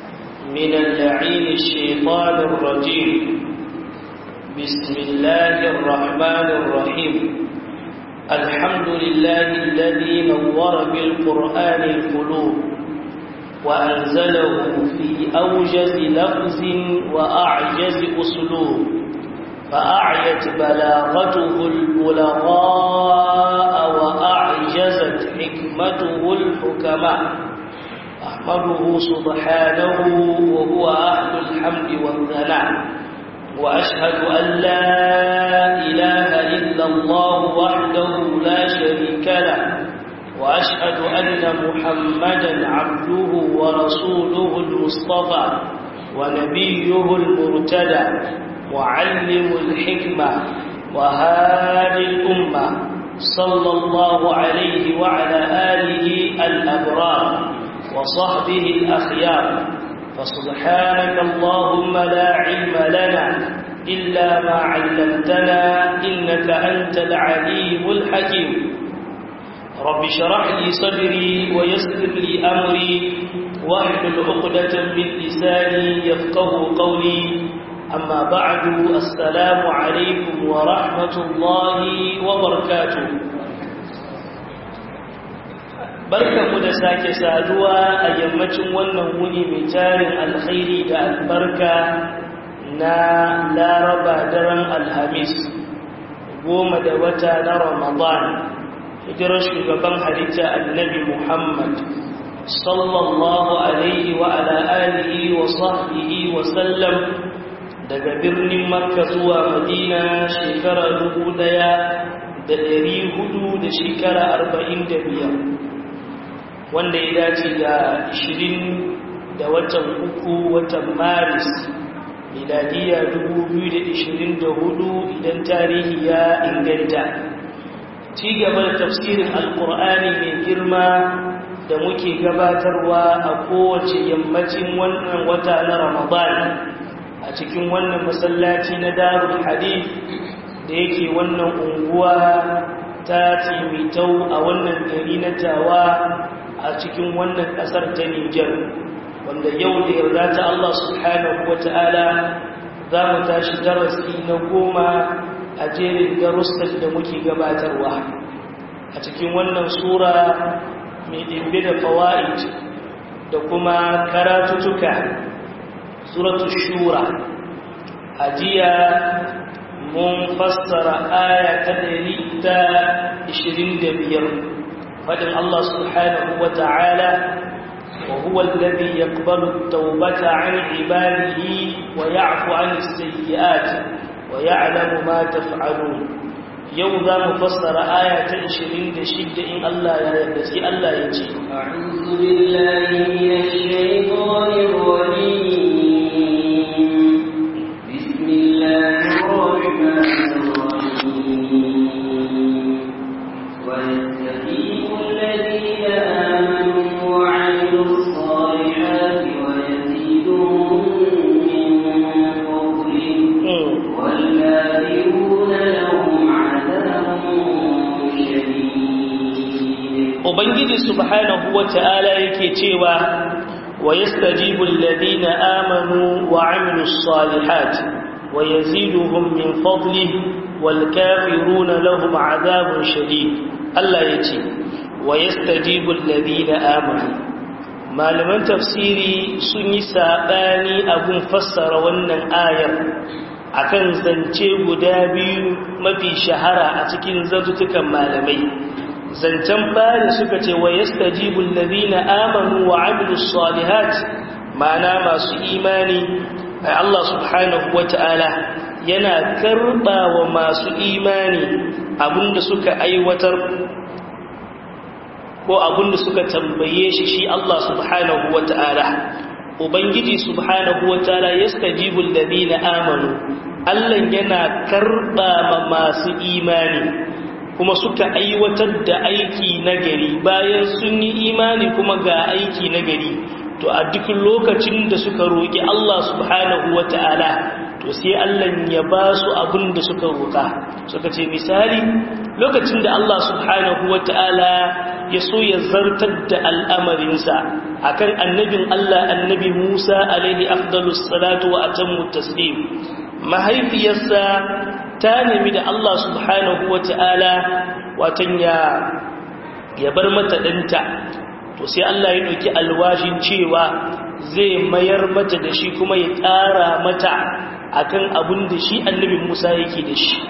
من اللعين الشيطان الرجيم بسم الله الرحمن الرحيم الحمد لله الذي نور بالقرآن القلوب وأنزله في أوجز لفظ وأعجز أسلوب فأعيت بلاغته البلغاء وأعجزت حكمته الحكماء أحمده سبحانه وهو أهل الحمد والثناء وأشهد أن لا إله إلا الله وحده لا شريك له وأشهد أن محمدا عبده ورسوله المصطفى ونبيه المرتدى وعلم الحكمة وهادي الأمة صلى الله عليه وعلى آله الأبرار وصحبه الأخيار فسبحانك اللهم لا علم لنا إلا ما علمتنا إنك أنت العليم الحكيم رب شرح لي صدري ويسر لي أمري واحلل عقدة من لساني يفقه قولي أما بعد السلام عليكم ورحمة الله وبركاته barkanmu da sake saduwa a yammacin wannan wuni mai tarin alkhairi da albarka na laraba daren alhamis goma da wata na ramadan hijirar shugaban halitta annabi muhammad sallallahu alaihi wa ala alihi wa sahbihi wa sallam daga birnin makka zuwa madina shekara dubu daya da dari hudu da shekara arba'in da biyar wanda ya dace da 20 da watan uku watan maris miladiya 2024 idan tarihi ya inganta ci gaba da tafsirin alkur'ani mai girma da muke gabatarwa a kowace yammacin wannan wata na ramadan a cikin wannan masallaci na darul hadith da yake wannan unguwa ta timitau a wannan gari na tawa a cikin wannan ƙasar ta Nijar wanda yau da yarda ta Allah subhanahu wa ta'ala za mu tashi darasi na goma a jerin darussan da muke gabatarwa a cikin wannan sura mai ɗimbe da fawa'id da kuma karatutuka suratu shura a jiya mun fassara aya ta 125 فإن الله سبحانه وتعالى وهو الذي يقبل التوبة عن عباده ويعفو عن السيئات ويعلم ما تفعلون يوضا مفسر آية عشرين دشد إن الله يدسي الله يجي أعوذ بالله من الشيطان الرجيم بسم الله الرحمن الرحيم ويستقيم الذين آمنوا وعملوا الصالحات ويزيدهم من فضله والكافرون لهم عذاب شديد Ubangiji subhanahu wa ta'ala yake cewa wa yastajibu alladhina amanu wa amilus salihat wa yaziduhum min fadlihi wal kafiruna lahum adhabun shadid Allah yace wa yastajibu alladhina amanu malaman tafsiri sun yi sabani abun fassara wannan ayar akan zance guda biyu mafi shahara a cikin zantutukan malamai zancen fari suka ce wa yastajibu alladhina amanu wa amilus salihat ma'ana masu imani Allah subhanahu wata'ala yana karba wa masu imani abinda suka aiwatar ko abinda suka tambaye shi shi Allah subhanahu wata'ala ubangiji subhanahu wata'ala yastajibu alladhina amanu Allah yana karba ma masu imani kuma suka aiwatar da aiki nagari bayan sun yi imani kuma ga aiki nagari to a duk lokacin da suka roƙi Allah subhanahu wata'ala to sai Allah ya ba su abin da suka roƙa suka ce misali lokacin da Allah subhanahu wata'ala ya so ya zartar da al'amarinsa akan annabin Allah annabi Musa alaihi afdalus salatu wa atammu taslim mahaifiyarsa ta nemi da Allah subhanahu wa ta'ala watan ya ya bar mata ɗanta to sai Allah ya ɗauki alwashin cewa zai mayar mata da shi kuma ya ƙara mata akan abin da shi annabin Musa yake da shi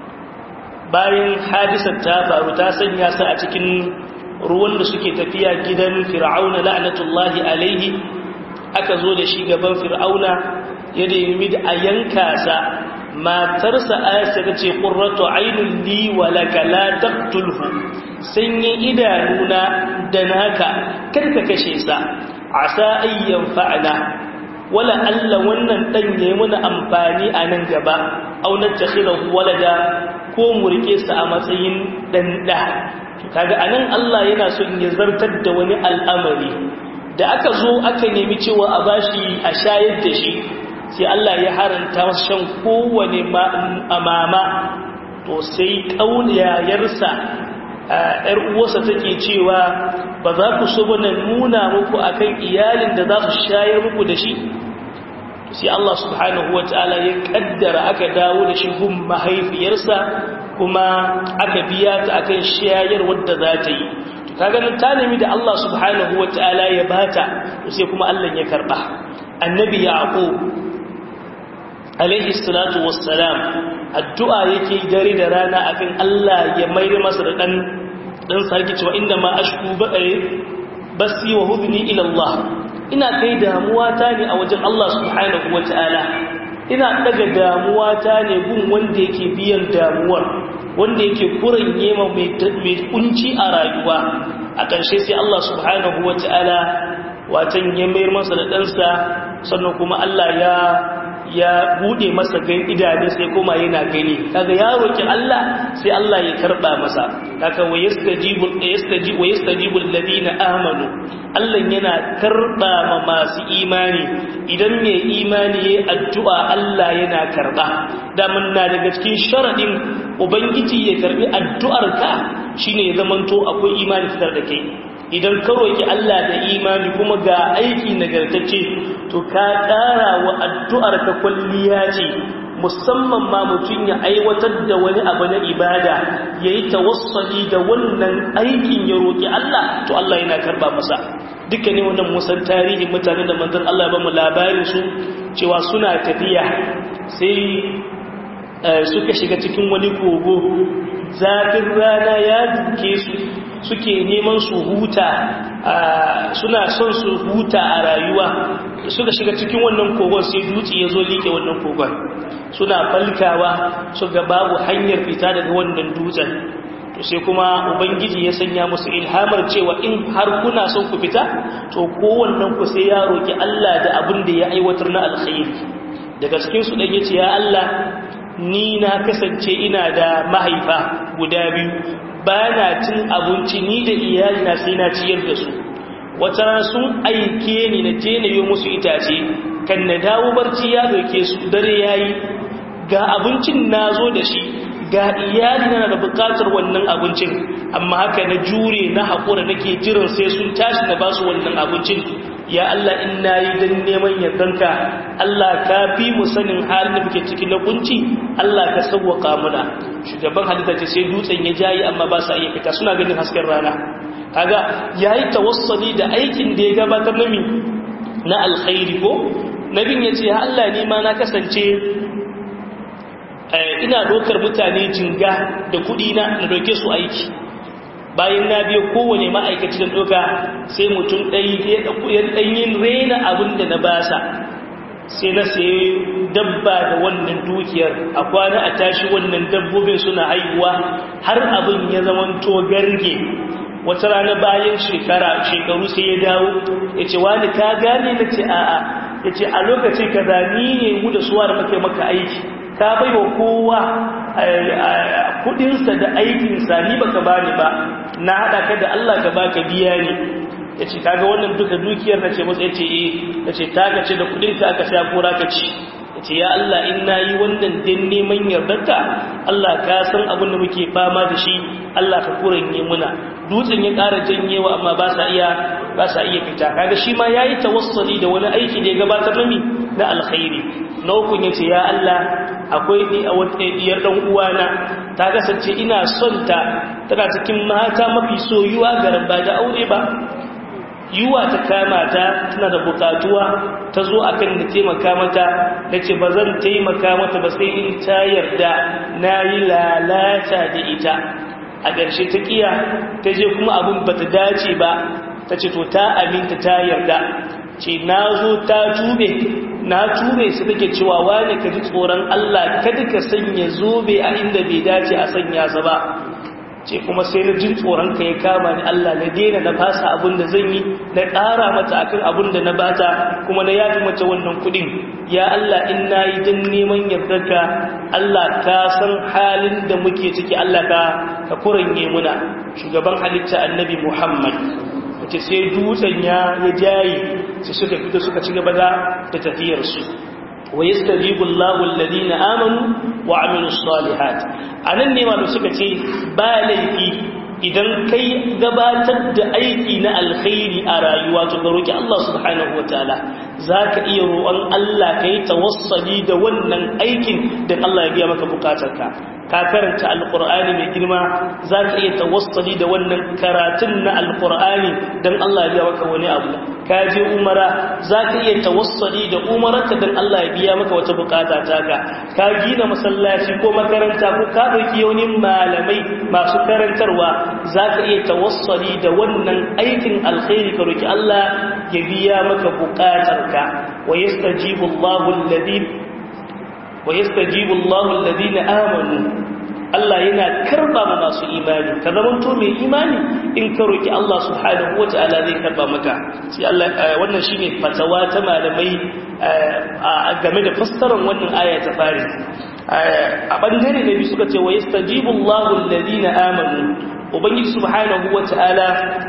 bayan hadisar ta faru ta sanya su a cikin ruwan da suke tafiya gidan fir'auna la'natullahi alaihi aka zo da shi gaban fir'auna ya nemi da a yanka sa matarsa ayasa ta ce qurratu ainul li wa laka la taqtulhu sanyin idanuna da naka karka kashe sa asa ayyan fa'ala wala alla wannan dan yayi mana amfani a nan gaba aw natakhilahu walada ko mu rike sa a matsayin dan da kaga anan Allah yana so in ya zartar da wani al'amari da aka zo aka nemi cewa a bashi a shayar da shi sai Allah ya haranta masa shan kowane amama to sai kauniyarsa ‘yar uwarsa take cewa ba za ku so bane nuna muku akan iyalin da za su shayar muku da shi sai Allah subhanahu wa ta'ala ya kaddara aka dawo da shi gun mahaifiyarsa kuma aka biya ta akan shayar wadda za ta yi kaga nan ta nemi da Allah subhanahu wa ta'ala ya bata sai kuma Allah ya karba annabi yaqub alaihi salatu wassalam addu'a yake dare da rana akan Allah ya maida masa da dan dan sarki cewa inda ma ashku basi wa hudni ila Allah ina kai damuwa ta ne a wajen Allah subhanahu wataala ina daga damuwa ta ne gun wanda yake biyan damuwar wanda yake kuranye ma mai kunci a rayuwa a ƙarshe sai Allah subhanahu wataala watan ya mayar masa da ɗansa sannan kuma Allah ya ya bude masa gan idanu sai kuma yana gani kaga ya roki Allah sai Allah ya karba masa kaga wa yastajibu yastajibu wa yastajibu alladhina amanu Allah yana karba ma masu imani idan mai imani yayi addu'a Allah yana karba da mun na daga cikin sharadin ubangiji ya karbi addu'arka shine ya zamanto akwai imani fitar da kai idan ka roki Allah da imani kuma ga aiki nagartacce to ka ƙara wa addu'ar ka kwalliya ce musamman ma mutum ya aiwatar da wani abu na ibada ya yi tawassali da wannan aikin ya roƙi Allah to Allah yana karba masa duka ne wannan musan tarihin mutane da manzan Allah ba mu labarin su cewa suna tafiya sai suka shiga cikin wani kogo zafin rana ya duke su suke neman su huta suna son su huta a rayuwa suka shiga cikin wannan kogon sai dutse ya zo liƙe wannan kogon suna falkawa su ga babu hanyar fita daga wannan dutsen to sai kuma ubangiji ya sanya musu ilhamar cewa in har kuna son ku fita to kowannen ku sai ya roki Allah da abin da ya aiwatar na alkhairi daga cikin su dan yace ya Allah ni na kasance ina da mahaifa guda biyu ba na cin abinci ni da iyalina sai na ciyar da su wata rana sun aike ni na je na yi musu itace kan na dawo barci ya doke su dare yayi ga abincin na zo da shi ga iyalina na da bukatar wannan abincin amma haka na jure na haƙura nake jiran sai sun tashi na basu wannan abincin ya Allah in nayi dan neman yardanka Allah ka fi mu sanin halin da muke ciki na kunci Allah ka sauwaka muna shugaban halitta ce sai dutsen ya jayi amma ba sa iya fita suna ganin hasken rana kaga yayi tawassuli da aikin da ya gabatar na mi na alkhairi ko nabin yace ya Allah ni ma na kasance ina dokar mutane jinga da kudi na na doke su aiki bayan na biyo kowane ma'aikaci da doka sai mutum ɗaya ɗanyin rena abin da na basa sai na sayi dabba da wannan dukiyar a kwana a tashi wannan dabbobin suna haihuwa har abin ya zamanto garge wata rana bayan shekara shekaru sai ya dawo ya ce wani ka gane na ce a'a ya ce a lokacin ka zani ne mu da suwa da maka maka aiki ka bai wa kowa kudinsa da aikinsa ni baka bani ba na haɗa ka da Allah ka baka biya ne ya ce kaga wannan duka dukiyar na ce masu ya ce eh ya ce ta ka ce da kudinka aka sha kora ka ci ya ce ya Allah in na yi wannan din neman yardarka Allah ka san abin da muke fama da shi Allah ka kuranye muna dutsen ya ƙara janyewa amma ba sa iya ba sa iya fita kaga shi ma yayi tawassuli da wani aiki da ya gabatar na mi na alkhairi na uku yace ya Allah akwai diyar dan uwana ta kasance ina son ta tana cikin mata mafi soyuwa ga rabba da aure ba yiwa ta kama ta tana da bukatuwa ta zo akan da taimaka mata da ce ba zan taimaka mata ba sai in ta yarda na yi lalata da ita a ƙarshe ta ƙiya ta je kuma abin ba ta dace ba ta ce to ta aminta ta yarda ce na zo ta tube na tube su take cewa wani ka ji tsoron Allah kada ka sanya zobe a inda bai dace a sanya sa ba ce kuma sai na jin tsoron ka ya kama ni Allah na daina na fasa abin da zan yi na ƙara mata akan abin da na bata kuma na yafi mata wannan kuɗin ya Allah in na yi don neman yardarka Allah ka san halin da muke ciki Allah ka ka kuranye muna shugaban halitta annabi Muhammad wace sai dutsen ya ya jayi sai suka fito suka ci gaba da tafiyarsu wa yastajibu Allahu alladhina amanu wa amilus salihat anan ne malu suka ce ba laifi idan kai gabatar da aiki na alkhairi a rayuwa to ga roki Allah subhanahu wataala zaka iya roƙon Allah kai tawassuli da wannan aikin da Allah ya biya maka bukatarka ka karanta alqur'ani mai girma zaka iya tawassuli da wannan karatun na alqur'ani dan Allah ya biya maka wani abu ka je umara zaka iya tawassuli da umararka dan Allah ya biya maka wata bukata taka ka gina masallaci ko makaranta ko ka dauki wani malamai masu karantarwa zaka iya tawassuli da wannan aikin alkhairi ka roki Allah ya biya maka bukatarka wa yastajibu Allahu alladhi wa yastajibu Allahu alladhina amanu Allah yana karba ma masu imani ka zama to mai imani in ka roki Allah subhanahu wataala zai karba maka sai Allah wannan shine fatawa ta malamai game da fassarar wannan aya ta fari a bangare da bi suka ce wa yastajibu Allahu alladhina amanu ubangiji subhanahu wataala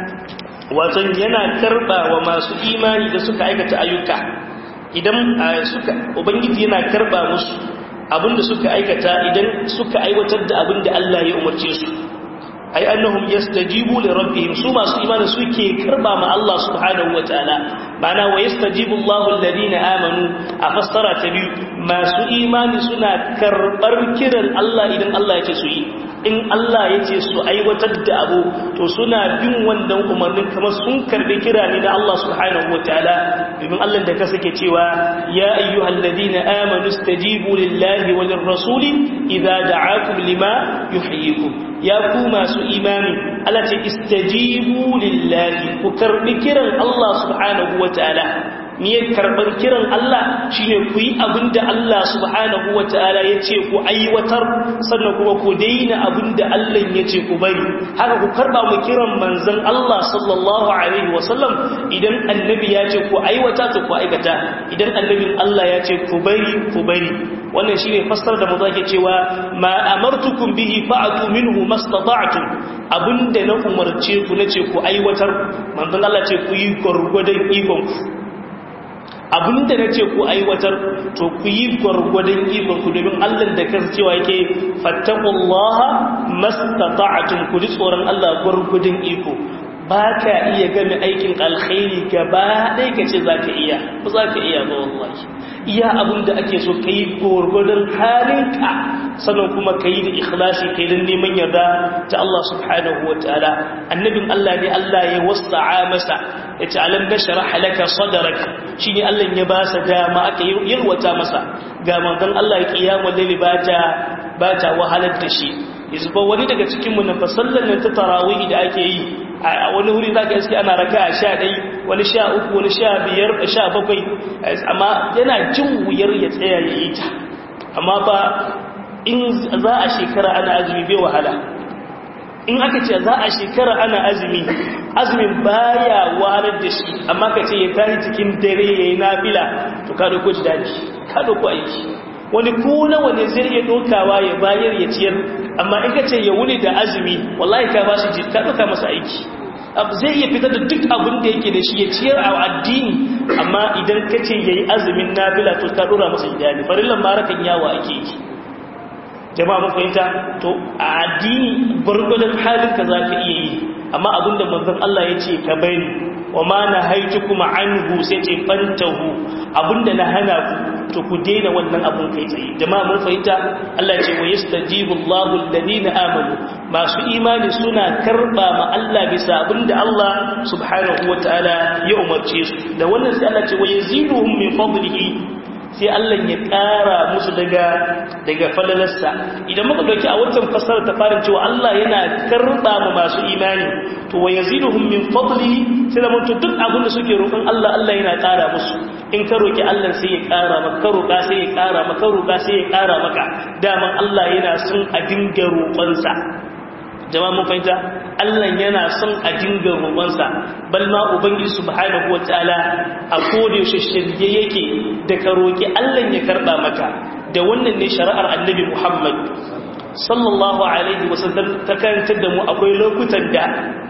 wato yana karba wa masu imani da suka aikata ayyuka idan suka ubangiji yana karba musu abinda suka aikata idan suka aiwatar da abinda Allah ya umarce su ai annahum yastajibu li rabbihim su masu imani suke karba ma Allah subhanahu wataala bana wa yastajibu Allahu alladhina amanu a fassara ta biyu masu imani suna karbar kiran Allah idan Allah ya ce su yi in Allah ya ce su aiwatar da abu to suna bin wannan umarnin kamar sun karbi kira ne da Allah subhanahu wataala domin Allah da ka sake cewa ya ayyuhal ladina amanu stajibu lillahi walir rasuli idza da'akum lima yuhyikum ya ku masu imani Allah ce istajibu lillahi ku karbi kiran Allah subhanahu wataala niyyar karɓar kiran Allah shine ku yi abin da Allah subhanahu wa ta'ala ya ce ku aiwatar sannan kuma ku daina abin da Allah ya ce ku bari haka ku karɓa mu kiran manzon Allah sallallahu alaihi wasallam idan annabi ya ce ku aiwata to ku aikata idan annabin Allah ya ce ku bari ku bari wannan shine fassar da mu zake cewa ma amartukum bihi fa'atu minhu mastata'tum abinda na umarce ku nace ku aiwatar manzon Allah ce ku yi gurgudan ikon ku abinda na ce ku aiwatar to ku yi gwargwadon ikonku domin allah da kan cewa yake fattakullaha mastata'atun ku ji tsoron allah gwargwadon iko ba ka iya game aikin alkhairi gaba ɗaya ka ce za ka iya ba za ka iya ba wallahi iya abin da ake so ka yi gwargwadon halinka sannan kuma ka yi da ikhlasi ka yi don neman yarda ta Allah subhanahu wa ta'ala annabin Allah ne Allah ya wasa'a masa ya ce alam da shara halaka sadarak shi ne Allah ya ba sa dama aka yalwata masa ga manzon Allah ya kiyama laili ba ta ba ta wahalar da shi yanzu ba wani daga cikin mu na fasallan nan ta tarawih da ake yi a wani wuri zaka iske ana raka'a 11 wani 13 wani 15 17 amma yana jin wuyar ya tsaya ya yi ta amma fa in za a shekara ana azumi bai wahala in aka ce za a shekara ana azumi azumin baya wahalar da shi amma ka ce ya tashi cikin dare ya yi nafila to ka dauko ji daji ka dauko aiki wani ko nawa ne zai iya dokawa ya bayar ya ciyar amma in ka ce ya wuni da azumi wallahi ka ba shi ka doka masa aiki zai iya fitar da duk abin da yake da shi ya ciyar a addini amma idan ka ce ya yi azumin nafila to ka dora masa idani farillan marakan yawa ake yi jama'a mun fahimta to a addini gwargwadon halin ka za ka iya yi amma abinda manzon Allah ya ce ka bari wa ma nahaitukum anhu sai ce fantahu abinda na hana ku to ku daina wannan abun kai tsaye jama'a mun fahimta Allah ya ce wa yastajibu Allahu alladhina amanu masu imani suna karba ma Allah bisa abinda Allah subhanahu wataala ya umarce su da wannan sai Allah ya ce wa yaziduhum min fadlihi sai Allah ya ƙara musu daga daga falalarsa idan muka dauki a wancan fassarar ta fara cewa Allah yana karba ma masu imani to wa yaziduhum min fadli sai da mutu duk abin da suke roƙon Allah Allah yana ƙara musu in ka roki Allah sai ya ƙara maka ka roƙa sai ya ƙara maka roƙa sai ya ƙara maka daman Allah yana son a dinga roƙonsa jama'a mun fahimta Allah yana son a dinga roƙonsa bal ma ubangiji subhanahu wataala a koda yaushe shirye yake da ka roƙi Allah ya karba maka da wannan ne shari'ar annabi Muhammad sallallahu alaihi wasallam ta karantar da mu akwai lokutan da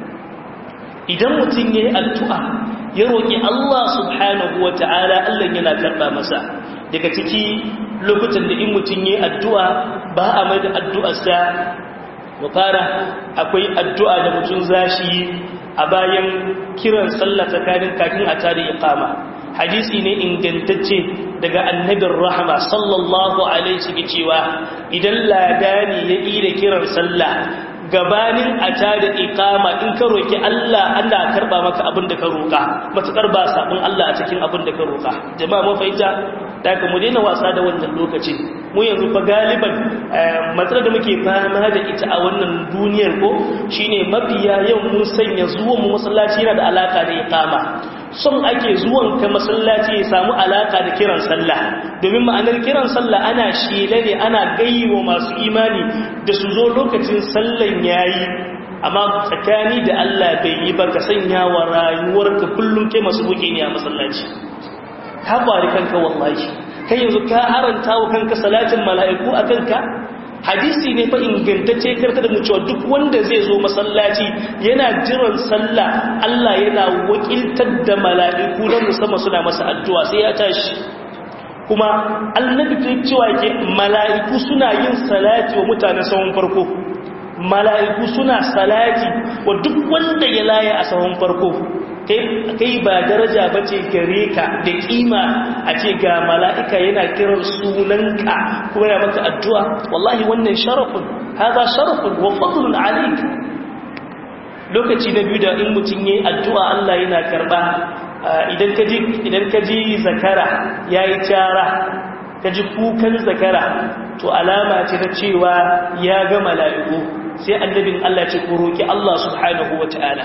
idan mutum yayi addu'a ya roƙi Allah subhanahu wataala Allah yana karba masa daga ciki lokutan da in mutum yayi addu'a ba a mai da addu'arsa mu fara akwai addu'a da mutum zashi a bayan kiran sallah tsakanin kafin a tare iqama hadisi ne ingantacce daga annabin rahama sallallahu alaihi wasallam cewa idan ladani ya yi da kiran sallah gabanin a tada iqama in ka roki Allah Allah karba maka abin da ka roka matakar ba sabon Allah a cikin abin da ka roka jama'a mun fahimta da ka mu daina wasa da wannan lokacin mu yanzu fa galiban matsalar da muke fama da ita a wannan duniyar ko shine mafiya yau mun sanya zuwan mu masallaci yana da alaka da iqama son ake zuwan ka masallaci ya samu alaka da kiran sallah domin ma'anar kiran sallah ana shela ne ana gayyawa masu imani da su zo lokacin sallan yayi amma tsakani da Allah bai yi ba ka sanya wa rayuwarka kullum kai masu buke ne a masallaci ka bari kanka wallahi kai yanzu ka haranta wa kanka salatin mala'iku a kanka hadisi ne fa ingantacce karta da mu cewa duk wanda zai zo masallaci yana jiran sallah Allah yana wakiltar da mala'iku na musamman suna masa addu'a sai ya tashi kuma annabi ta cewa yake mala'iku suna yin salati wa mutane sahun farko mala'iku suna salati wa duk wanda ya laye a sahun farko kai ba daraja ba ce gare ka da kima a ce ga mala'ika yana kiran sunanka kuma yana maka addu'a wallahi wannan sharafin haza sharafin wa fadlun alik lokaci na biyu da in mutum yi addu'a Allah yana karɓa idan ka ji zakara ya yi cara ka ji kukan zakara to alama ce ta cewa ya ga mala'iku sai annabin Allah ce ku roƙi Allah subhanahu wa ta'ala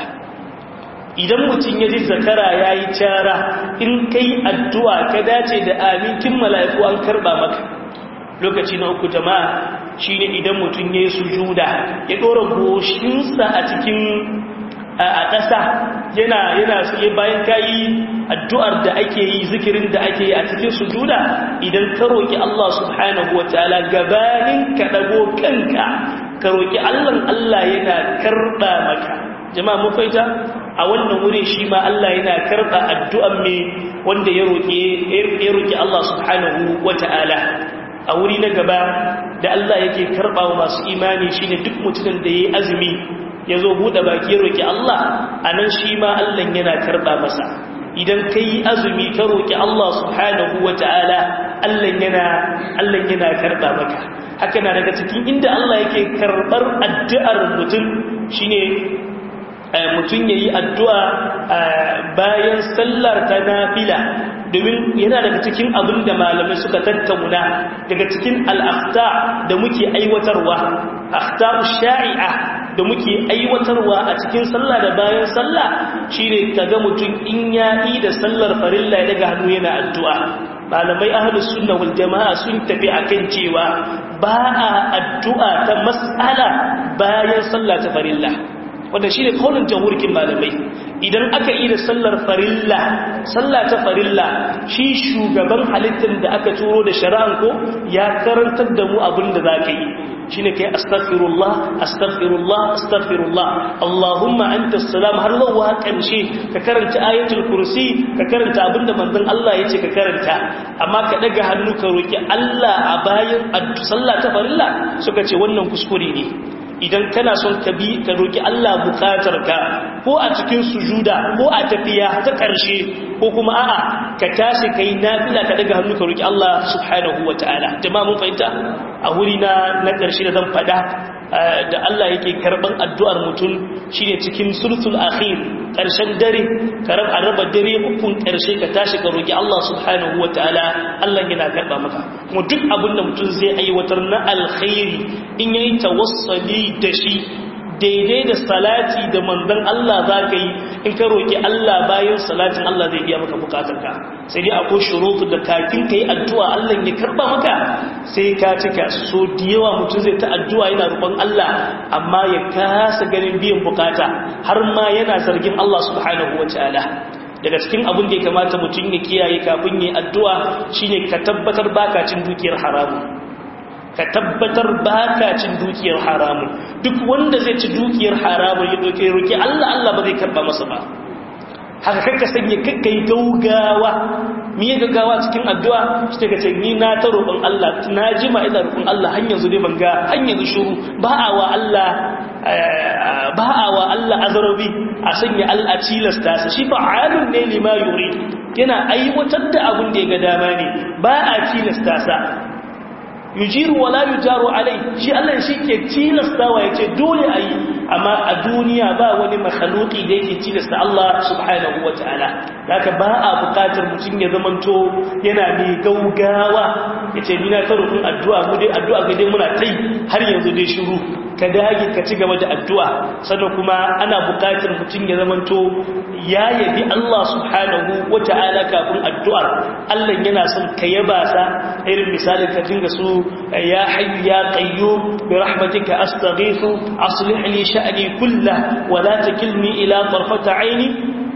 idan mutum ya ji zakara ya yi cara in kai addu'a ka dace da aminkin mala'iku an karɓa maka lokaci na uku jama'a shi ne idan mutum ya yi sujuda ya ɗora goshinsa a cikin a ƙasa yana yana suke bayan kayi addu'ar da ake yi zikirin da ake yi a cikin sujuda idan ka roƙi Allah subhanahu wa ta'ala gabanin ka ɗago kanka ka roƙi Allah Allah yana karɓa maka jama'a mun faita a wannan wuri shi ma Allah yana karɓa addu'an me wanda ya roƙi ya roƙi Allah subhanahu wata'ala a wuri na gaba da Allah yake karɓa wa masu imani shine duk mutumin da yayi azumi ya zo buɗe baki ya roƙi Allah anan shi ma Allah yana karɓa masa idan kai azumi ka roƙi Allah subhanahu wata'ala Allah yana Allah yana karɓa maka haka na daga cikin inda Allah yake karɓar addu'ar mutum shine mutum ya yi addu'a bayan sallar ta nafila domin yana daga cikin abin da malamai suka tattauna daga cikin al'afta da muke aiwatarwa afta sha'i'a da muke aiwatarwa a cikin sallah da bayan sallah shine kaga mutum in ya yi da sallar farilla ya daga hannu yana addu'a malamai ahlus sunna wal jama'a sun tafi akan cewa ba a addu'a ta mas'ala bayan sallah ta farilla wanda shi ne kaunin jamhurkin malamai idan aka yi da sallar farilla sallah ta farilla shi shugaban halittar da aka turo da shari'an ko ya karantar da mu abin da za ka yi shi ne kai astaghfirullah astaghfirullah astaghfirullah allahumma anta salam har zuwa ƙarshe ka karanta ayatul kursi ka karanta abinda manzon Allah ya ce ka karanta amma ka daga hannu ka roki Allah a bayan sallah ta farilla suka ce wannan kuskure ne idan kana son ka bi ka roki Allah bukatar ka ko a cikin sujuda ko a tafiya ta ƙarshe ko kuma a'a ka tashi kai nafila ka daga hannu ka roki Allah subhanahu wataala jama'a mun fahimta a wuri na na ƙarshe da zan faɗa da Allah yake karban addu'ar mutum shine cikin sulsul akhir ƙarshen dare karam a raba dare ukun ƙarshe ka tashi ka roki Allah subhanahu wataala Allah yana karba maka kuma duk abin da mutum zai aiwatar na alkhairi in yayi tawassali da shi daidai da salati da manzon Allah za ka yi in ka roƙi Allah bayan salatin Allah zai biya maka bukatarka sai dai akwai shurutu da kakin ka yi addu'a Allah ya karba maka sai ka cika so da yawa mutum zai ta addu'a yana roƙon Allah amma ya kasa ganin biyan bukata har ma yana zargin Allah subhanahu wa ta'ala daga cikin abin da ya kamata mutum ya kiyaye kafin yi addu'a shine ka tabbatar baka cin dukiyar haramun ka tabbatar baka cin dukiyar haramun duk wanda zai ci dukiyar haramun ya doke roki Allah Allah ba zai karba masa ba haka kakka sanya kakka yi gaugawa mi yi gaggawa cikin addu'a shi ta ce ni na ta roƙon Allah na jima ina roƙon Allah har yanzu dai ban ga har yanzu shuru ba a wa Allah ba a wa Allah azarabi a sanya Allah tilasta sa shi fa'alun ne lima yuri yana aiwatar da abin da ya ga dama ne ba a tilasta sa yujiru wala yujaru alai shi Allah shi ke tilastawa yace dole ayi amma a duniya ba wani makhluki da yake tilasta Allah subhanahu wataala haka ba a bukatar mutum ya zamanto yana mai gaugawa yace ni na ta rukun addu'a mu dai addu'a ga dai muna tai har yanzu dai shiru ka dage ka ci gaba da addu'a sannan kuma ana bukatar mutum ya zamanto ya yabi Allah subhanahu wataala kafin addu'ar Allah yana son ka yaba sa irin misalin ka dinga su يا حي يا قيوم برحمتك أستغيث أصلح لي شأني كله ولا تكلني إلى طرفة عيني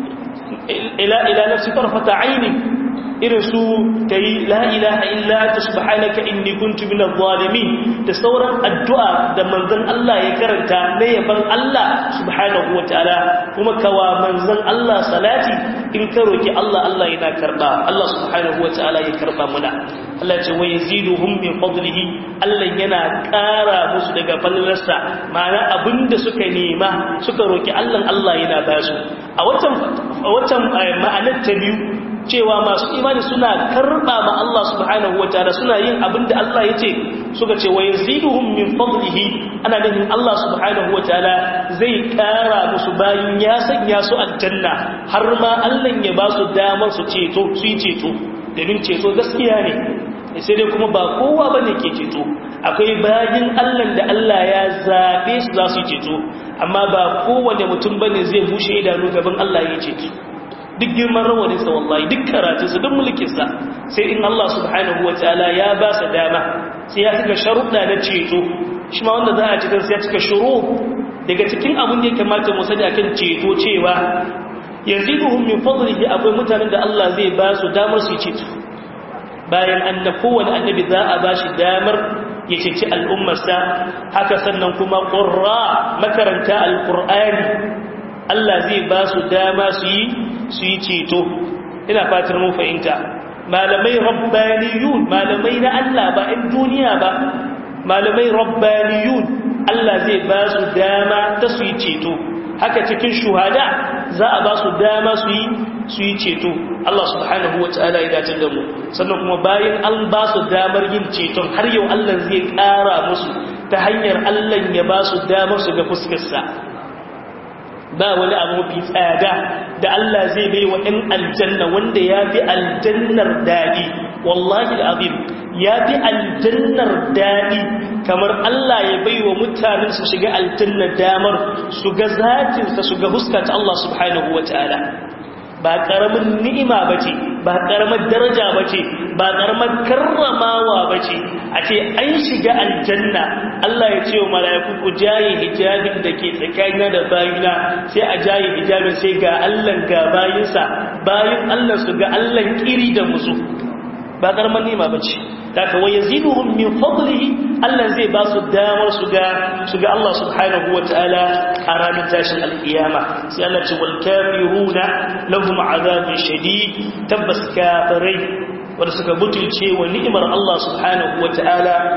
إلى, إلى نفسي طرفة عيني إرسو كي لا إله إلا أنت سبحانك إني كنت من الظالمين تصورا الدعاء ده منزل الله يكرنتا نيبان الله سبحانه وتعالى كما كوا منزل الله صلاتي إن كروكي الله الله ينا كربا الله سبحانه وتعالى يكربا منا Allah ce wa yaziduhum min fadlihi Allah yana ƙara musu daga fallarsa ma'ana abinda suka nema suka roki Allah Allah yana ba su a watan watan ma'anar ta biyu cewa masu imani suna karba ma Allah subhanahu wataala suna yin abinda Allah yace suka ce wa yaziduhum min fadlihi ana nufin Allah subhanahu wataala zai ƙara musu bayan ya sanya su aljanna har ma Allah ya ba su damar su ceto su yi ceto domin ceto gaskiya ne sai dai kuma ba kowa ba ne ke ceto akwai bayan allan da allah ya zaɓe su za su ceto amma ba kowane mutum ba ne zai bushe idanu gaban allah ya ceto duk girman rawaninsa wallahi duk karatunsa duk mulkinsa sai in allah subhanahu wa ta'ala ya ba sa dama sai ya cika sharuɗa na ceto shi ma wanda za a cikin sai ya cika shuru daga cikin abin da ya kamata mu sani akan ceto cewa yaziduhum min fadlihi akwai mutanen da Allah zai ba su damar su ceto bayan anna kowane annabi za a ba shi damar ya ceci al'ummarsa haka sannan kuma ƙurra makaranta alƙur'ani Allah zai ba su dama su yi su yi ceto ina fatar mun fahimta malamai rabbaniyun malamai na Allah ba in duniya ba malamai rabbaniyun Allah zai ba su dama ta su yi ceto haka cikin shuhada za a ba su dama su yi su yi ceto Allah subhanahu wata'ala ya dace da mu sannan kuma bayan an ba su damar yin ceton har yau Allah zai ƙara musu ta hanyar Allah ya ba su damar su ga fuskarsa ba wani abu mafi tsada da Allah zai bai wa ɗan aljanna wanda ya fi aljannar daɗi wallahi al'azim ya fi aljannar daɗi kamar Allah ya bai wa mutanen su shiga aljannar damar su ga zatinsa su ga huskata Allah subhanahu wa ta'ala ba ƙaramin ni'ima ba ce ba ƙaramar daraja ba ce ba ƙaramar karramawa ba ce a ce an shiga aljanna Allah ya ce wa mala'iku ku jaye hijabin da ke tsakanina da bayina sai a jaye hijabin sai ga Allah ga bayinsa bayin Allah su ga Allah kiri da musu ba ƙaramar ni'ima ba ce daga wa yaziduhum min fadlihi Allah zai ba su damar su ga su ga Allah subhanahu wataala a ranar tashin alkiyama sai Allah ce wal kafiruna lahum azabun shadid tabbas kafirai wanda suka butulce wa ni'imar Allah subhanahu wataala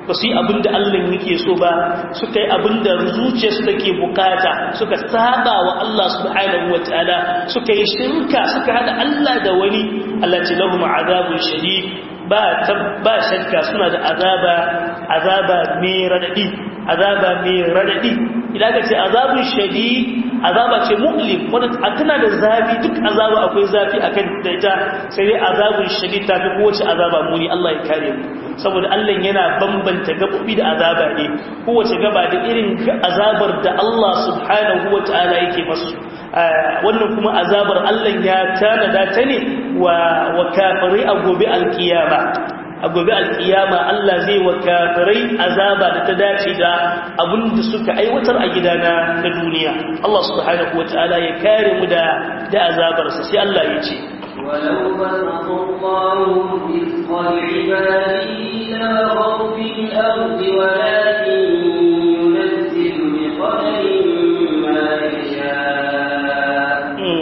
ba su yi abin da Allah yake so ba suka yi abin da zuciyarsu take bukata suka saba wa Allah subhanahu wa ta'ala suka yi shirka suka hada Allah da wani Allah ce lahum azabun shadid ba ba shakka suna da azaba azaba mai radadi azaba mai radadi idan ka ce azabun shadid azaba ce mu'lim wanda tana da zafi duk azaba akwai zafi akan da ita sai dai azabun shadid ta fi kowace azaba muni Allah ya kare mu saboda Allah yana bambanta gabobi da azaba ne kowace gaba da irin azabar da Allah subhanahu wataala yake masu wannan kuma azabar Allah ya tanada ta ne wa wa kafirai a gobe alkiyama a gobe alkiyama Allah zai wa kafirai azaba da ta dace da abinda suka aiwatar a gidana na duniya Allah subhanahu wataala ya kare mu da da azabarsa sai Allah ya ce ولو بسط الله رزق لعباده لبغوا في الأرض ولكن ينزل بقدر ما يشاء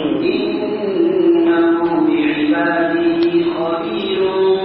إنه بعباده خبير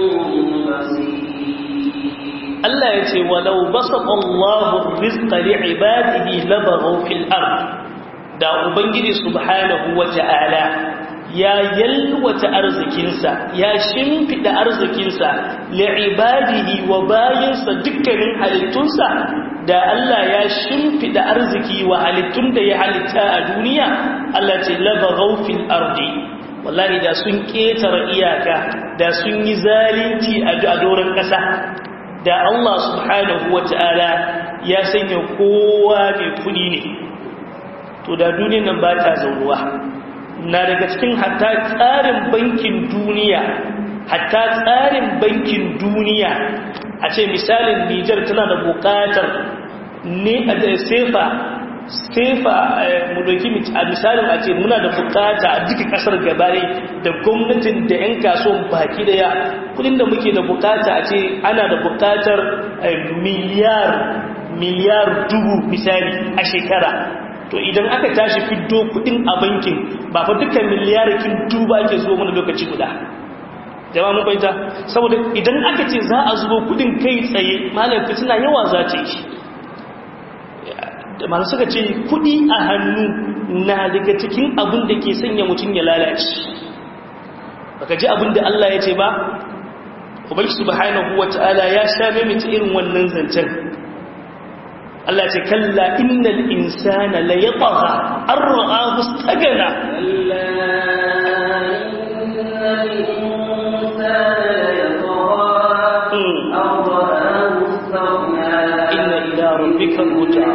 Allah ya ce walau basata Allahu rizqa li'ibadihi labaghaw fil ard da ubangiji subhanahu wata'ala ya yalwata arzikinsa ya shimfida arzikinsa li'ibadihi wa bayinsa dukkanin halittunsa da Allah ya shimfida arziki wa halittun da ya halitta a duniya Allah ce labaghaw fil ardi wallahi da sun ketara iyaka da sun yi zalunci a doron ƙasa da Allah subhanahu wa ta'ala ya sanya kowa mai kudi ne to da duniyan nan ba ta zauruwa na daga cikin hatta tsarin bankin duniya hatta tsarin bankin duniya a ce misalin Nijar tana da bukatar ne a da sefa sefa mu doki a misalin a ce muna da bukata a duka kasar gabare da gwamnatin da 'yan kasuwan baki daya kudin da muke da bukata a ce ana da bukatar miliyar miliyar dubu misali a shekara to idan aka tashi fiddo kudin a bankin ba fa dukkan miliyarikin duba ake zo mana lokaci guda jama'a mun fahimta saboda idan aka ce za a zubo kudin kai tsaye malam fitina yawa za ta yi masu suka ce kudi a hannu na daga cikin abin da ke sanya mutum ya lalace baka ji abin da Allah ya ce ba ubai subhanahu wata'ala ya sha mimita irin wannan zancen Allah ce kalla innal insana la yatagha an ra'ahu istagana inna ila rabbika ruj'a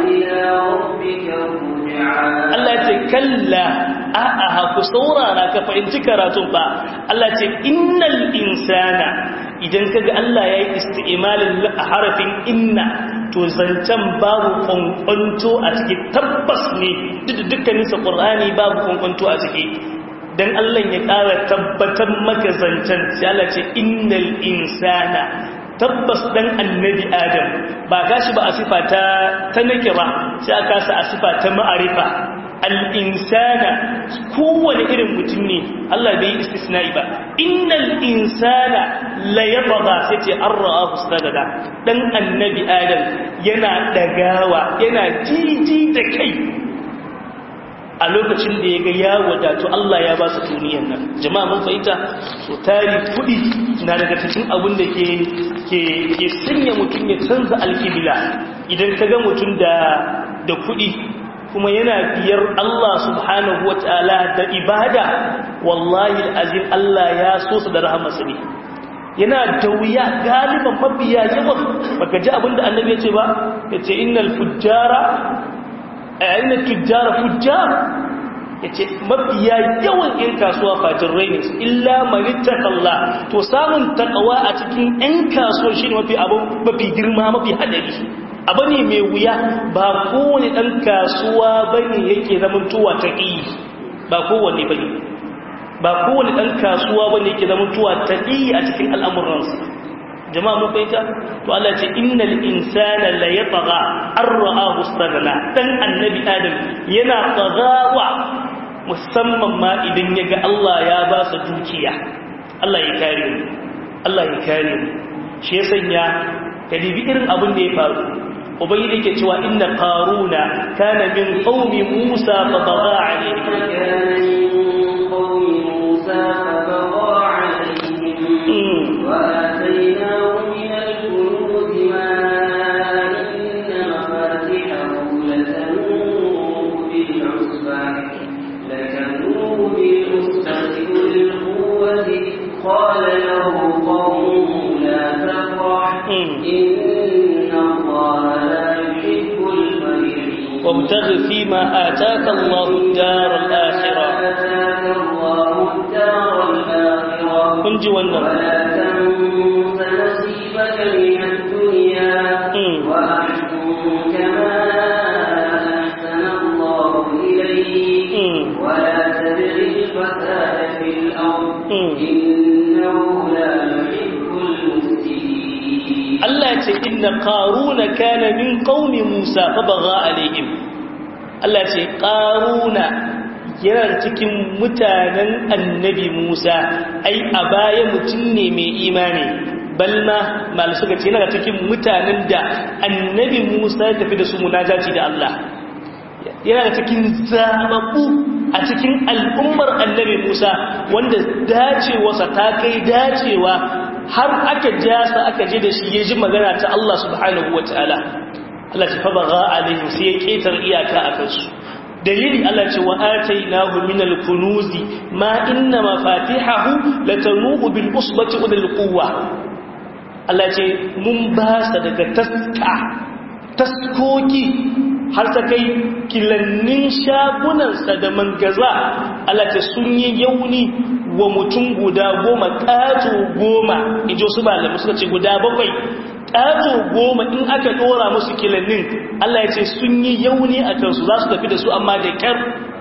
Allah ce kalla a'a ku saurara ka fahimci karatun ba Allah ce innal insana idan kaga Allah yayi isti'malin harafin inna to zancen babu kwankwanto a ciki tabbas ne duk dukkaninsa ƙur'ani babu kwankwanto a ciki don Allah ya ƙara tabbatar maka zancen sai Allah ce innal insana tabbas dan annabi adam ba gashi ba a sifa ta ta nake ba sai aka sa a sifa ta ma'arifa al-insana kowane irin mutum ne Allah bai yi istisna'i ba innal insana la yatgha sai ce an ra'ahu istagada dan annabi adam yana dagawa yana jiji da kai a lokacin da ya ga ya wadatu Allah ya ba su duniyan nan jama'a mun fahimta so tari kudi na daga cikin abin da ke ke ke sanya mutum ya canza alkibla idan ka ga mutum da da kudi kuma yana biyar Allah subhanahu wataala da ibada wallahi alazim Allah ya so su da rahmarsa ne yana da wuya galiban mabiya yawan baka ji abin da annabi ya ce ba yace innal fujjara ainihin tujjara fujjar ya ce mafiya yawan ‘yan kasuwa fajirai ne illa manitakalla to samun takawa a cikin ‘yan kasuwar shi ne mafi girma mafi hadari abu ne mai wuya ba kowane ɗan kasuwa ba ne yake zamantowa ta ƙi ba kowane ba ne ba kowane ɗan kasuwa ba ne yake zamantowa ta ƙi a cikin al'amuransa jama'a mun fahimta to Allah ce innal insana la yatagha ar-ra'ahu istaghna dan annabi adam yana tsagawa musamman ma idan yaga Allah ya ba sa dukiya Allah ya kare mu Allah ya kare mu shi ya sanya ka dibi irin abin da ya faru ubangiji yake cewa inna qaruna kana min qaumi musa fa baga alayhi وآتيناه من الكنوز ما إن مفاتحه لتنوء بالعصبة لتنوء بالعصبة أولي القوة قال له قومه لا تفرح إن الله لا يحب الفرحين وابتغ فيما آتاك الله الدار الآخرة آتاك الله الدار الآخرة kun ji wannan ولا تنس نصيبك من الدنيا مم. وأحسن كما أحسن الله إليك مم. ولا تبغ الفساد في الأرض مم. إنه لا يحب المفسدين Allah ce inna qaruna kana min qaumi Musa fa baga alaihim Allah ce qaruna yana cikin mutanen annabi Musa ai a baya mutum ne mai imani balma mal suka ce yana cikin mutanen da annabi Musa ya tafi da su munajaci da Allah yana cikin zababbu a cikin al'ummar annabi Musa wanda dacewarsa ta kai dacewa har aka jasa aka je da shi ya ji magana ta Allah subhanahu wa ta'ala Allah ta fabaga alaihim sai ya ketar iyaka a kansu dalili Allah ce wa atainahu min al-kunuzi ma inna mafatihahu latanu'u bil usbati ulil quwwa Allah ce mun ba sa daga taska taskoki har ta kai kilannin shagunansa da mangaza Allah ce sun yi yauni wa mutum guda goma ƙato goma in ji wasu malamai suka ce guda bakwai ƙato goma in aka ɗora musu kilannin Allah ya ce sun yi yauni a kansu za su tafi da su amma da ƙyar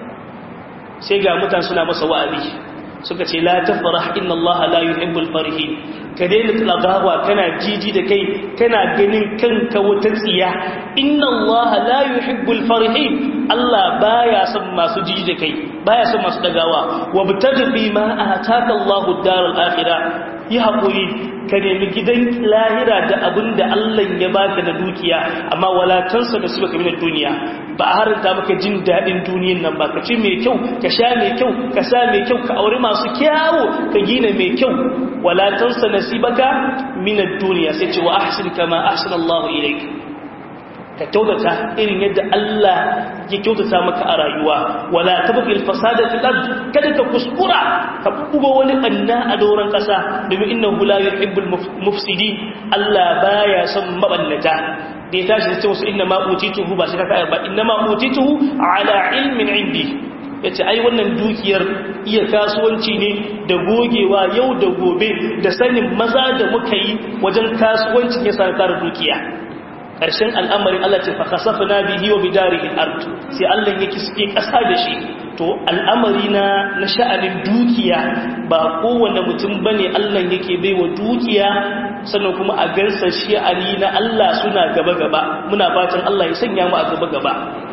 sai ga mutan suna masa wa'azi suka ce la tafrah inna Allah la yuhibbul farihin ka daina tsagawa kana jiji da kai kana ganin kanka wata tsiya inna Allah la yuhibbul farihin Allah baya son masu jiji da kai baya son masu dagawa wabtaghi bima ataka Allahu ad-daral akhirah yi hakuri ka nemi gidan lahira da abin da Allah ya baka da dukiya amma walatansa da suka kamar duniya ba a haranta maka jin daɗin duniyan nan ba ka ci mai kyau ka sha mai kyau ka sa mai kyau ka aure masu kyawo ka gina mai kyau walatansa nasibaka min ad-dunya sai ce wa ahsin kama ahsana Allah ilayk ka kyautata irin yadda Allah ya kyautata maka a rayuwa wala tabqi al-fasada fil ard kada ka kuskura ka buga wani anna a doran kasa domin innahu la yuhibbul mufsidin Allah baya son mabannata da ya tashi ce wasu inna ma utituhu ba shi ka kayar ba inna ma utituhu ala ilmin indi yace ai wannan dukiyar iya kasuwanci ne da gogewa yau da gobe da sanin maza da muka yi wajen kasuwancin ya sa tara dukiya ƙarshen al'amarin Allah ce fakasafa na bihi wa bidarihin art sai Allah ya kisfe ƙasa da shi to al'amari na na sha'anin dukiya ba kowane mutum ba ne Allah yake bai wa dukiya sannan kuma a gansa shi'ani na Allah suna gaba-gaba muna fatan Allah ya sanya mu a gaba-gaba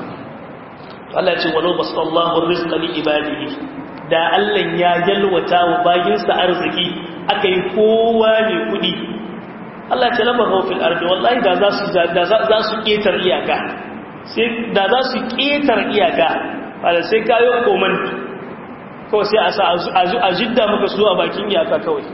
Allah ce walau basu Allahun rizqa li ibadihi da Allah ya yalwata wa bayinsa arziki aka yi kowa ne kuɗi Allah ce laba haufin ardi wallahi da za su da za su ketar iyaka sai da za su ketar iyaka wanda sai kayo koman kawai sai a sa a jidda maka su a bakin iyaka kawai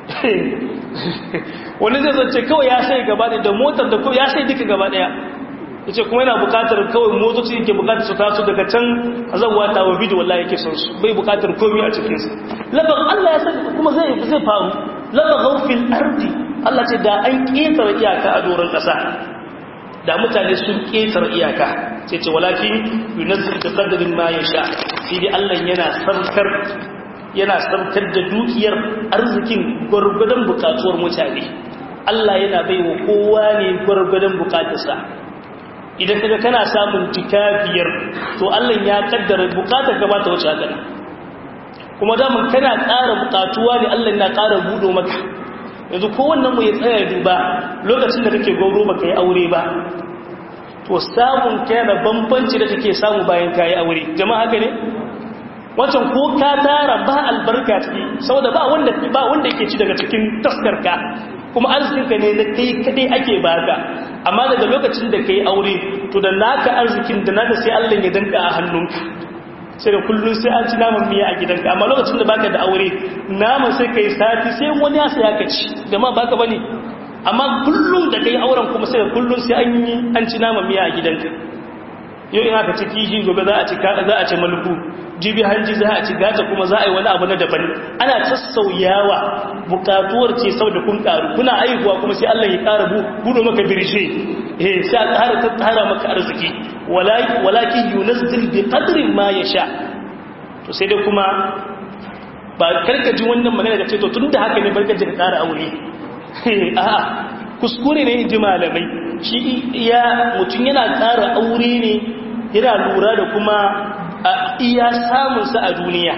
wani zai zance kawai ya sai gaba da motar da ya sai duka gaba daya yace kuma yana bukatar kawai motoci yake bukatar su taso daga can azawwa ta wa bidiyo wallahi yake son su bai bukatar komai a cikin su laban Allah ya sani kuma zai zai faru laban gaufil ardi Allah ce da an ƙetare iyaka a doron ƙasa da mutane sun ƙetare iyaka sai ce walakin yunazir da qadarin ma sha. sai dai Allah yana sarkar yana sarkar da dukiyar arzikin gwargwadon bukatuwar mutane Allah yana baiwa kowa ne gwargwadon bukatarsa idan kaga kana samun jika biyar to Allah ya kaddara bukatar gaba ta wuce haka kuma da mun kana ƙara bukatuwa ne Allah yana ƙara budo maka yanzu kowannen mu ya tsaya duba lokacin da kake gauro ba ka yi aure ba to samun kai da bambanci da kake samu bayan ka yi aure jama'a haka ne wancan ko ka tara ba albarka ciki saboda ba wanda ba wanda yake ci daga cikin taskarka kuma arzikinka ne na kai kadai ake baka amma daga lokacin da kai aure to da naka arzikin da naka sai Allah ya danka a hannunka sai da kullum sai an ci naman miya a gidanka amma lokacin da baka da aure naman sai kai sati sai wani ya saya ka ci jama'a baka bane amma kullum da kai auren kuma sai kullum sai an yi an ci naman miya a gidanka yau in aka ci kishi gobe za a ci za a ci malku jibi hanji za a ci gata kuma za a yi wani abu na daban ana sassauyawa bukatuwar ce sau da kun karu kuna aihuwa kuma sai Allah ya kara budo maka birshe eh sai a kara tattara maka arziki walakin yunazzil bi qadrin ma yasha to sai dai kuma ba karkaji wannan magana da ce to tunda haka ne barkaje ka kara aure a'a kuskure ne ji malamai shi ya mutum yana kara aure ne yana lura da kuma a iya samunsa a duniya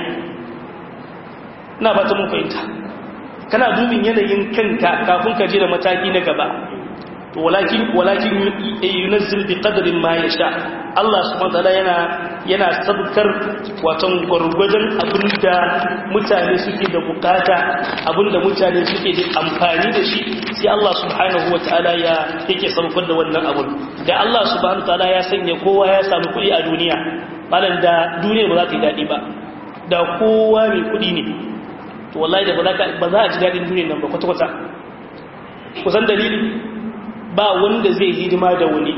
na ba ta mun fahimta kana dubin yanayin kanka kafin ka je da mataki na gaba to walakin walakin yunazzil bi qadrin ma yasha Allah subhanahu wataala yana yana sabkar watan gurgurdan abinda mutane suke da bukata abinda mutane suke da amfani da shi sai Allah subhanahu wataala ya yake sabkar da wannan abun da Allah subhanahu wataala ya sanya kowa ya samu kuɗi a duniya malam da duniya ba za ta yi daɗi ba da kowa mai kuɗi ne to wallahi da ba za a ji daɗin duniya nan ba kwata-kwata kusan dalili ba wanda zai hidima da wani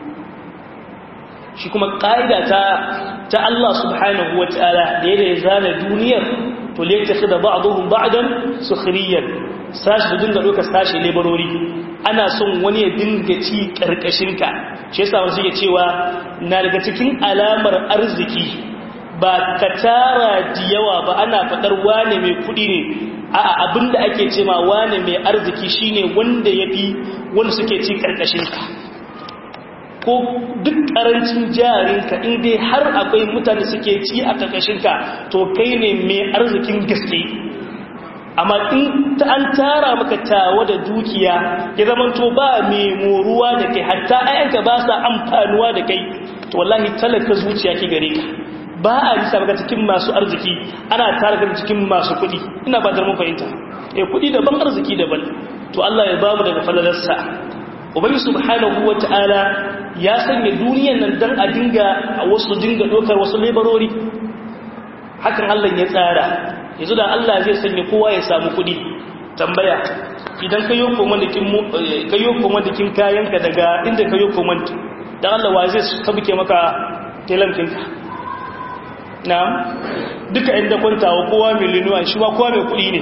shi kuma ƙa'ida ta ta Allah subhanahu wa ta'ala da yadda ya zana duniyar to le ta fi da ba'aduhun ba'adan sukhriyan sashi da dinga ɗauka sashi laborori ana son wani ya dinga ci ƙarƙashinka shi yasa wasu ke cewa na daga cikin alamar arziki ba ka tara da yawa ba ana faɗar wane mai kuɗi ne a abinda ake ce ma wane mai arziki shine wanda ya fi wanda suke ci ƙarƙashinka ko duk ƙarancin jarinka in dai har akwai mutane suke ci a ƙarƙashinka to kai ne mai arzikin gaske amma in ta an tara maka tawa da dukiya ya zama to ba mai moruwa da kai hatta ayanka ba sa amfanuwa da kai to wallahi talaka zuciya ki gare ka ba a yi sabaka cikin masu arziki ana tara ka cikin masu kuɗi ina ba mun fahimta eh kuɗi daban arziki daban to Allah ya bamu daga falalarsa ubangi subhanahu wata'ala ya sanya duniyan nan dan a dinga a wasu dinga dokar wasu laborori hakan Allah ya tsara yanzu da Allah zai sanya kowa ya samu kudi tambaya idan ka yi komandikin kayanka daga inda ka yi komand don Allah wa zai tabuke maka telamkinka na duka inda kwantawa kowa milinuwa shi ba kowa mai kudi ne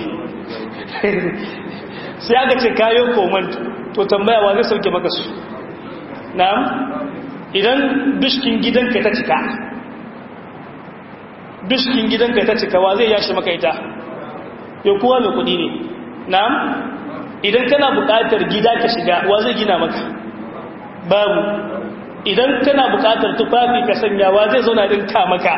sai aka ce kayo komand to tambaya wa zai sauke maka su na idan dushkin gidanka ta cika duskin gidanka ta cika wa zai yashi maka ita yau kowa mai kudi ne na'am idan kana buƙatar gida ka shiga wa zai gina maka babu idan kana buƙatar tufafi ka sanya wa zai zauna din ka maka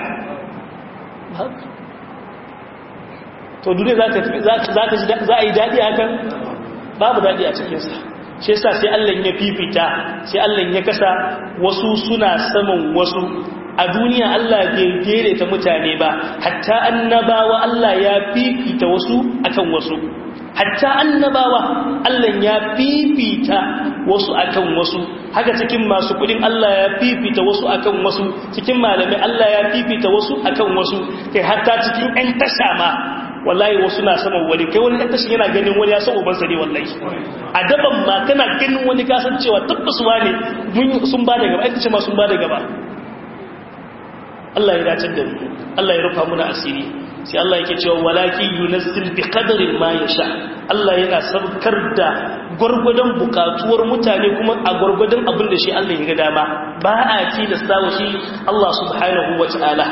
to duniya za a yi daɗi hakan babu daɗi a cikinsa shi yasa sai Allah ya fifita sai Allah ya kasa wasu suna saman wasu a duniya Allah bai daidaita mutane ba hatta annabawa Allah ya fifita wasu akan wasu hatta annabawa Allah ya fifita wasu akan wasu haka cikin masu kudin Allah ya fifita wasu akan wasu cikin malamai Allah ya fifita wasu akan wasu kai hatta cikin ɗan tasha ma wallahi wasu na saman wani kai wani ɗan tashin yana ganin wani ya san ubansa ne wallahi a daban ma kana ganin wani kasancewa tabbas ne sun ba da gaba ita ce ma sun ba da gaba Allah ya dace da mu Allah ya rufa muna asiri sai Allah yake cewa walaki yunazzil bi qadarin ma yasha Allah yana sabkar da gurgudan bukatuwar mutane kuma a gurgudan abin da shi Allah ya ga dama ba a ci da sawo shi Allah subhanahu wataala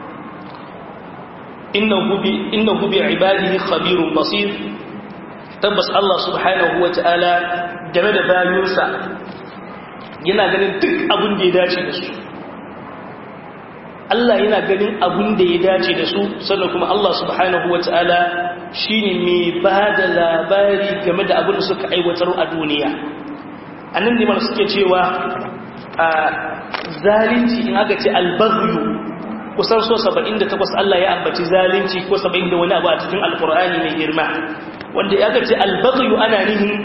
innahu bi innahu bi ibadihi khabirun basir tabbas Allah subhanahu wataala game da bayinsa yana ganin duk abin da ya dace da su Allah yana ganin abin da ya dace da su sannan kuma Allah subhanahu wa ta'ala shi ne mai ba da labari game da abin da suka aiwatar a duniya a nan ne mana suke cewa a zalinci in aka ce albazuyu kusan so 78 Allah ya ambaci zalunci ko 70 da wani abu a cikin alkur'ani mai girma wanda ya aka ce albazuyu ana nihin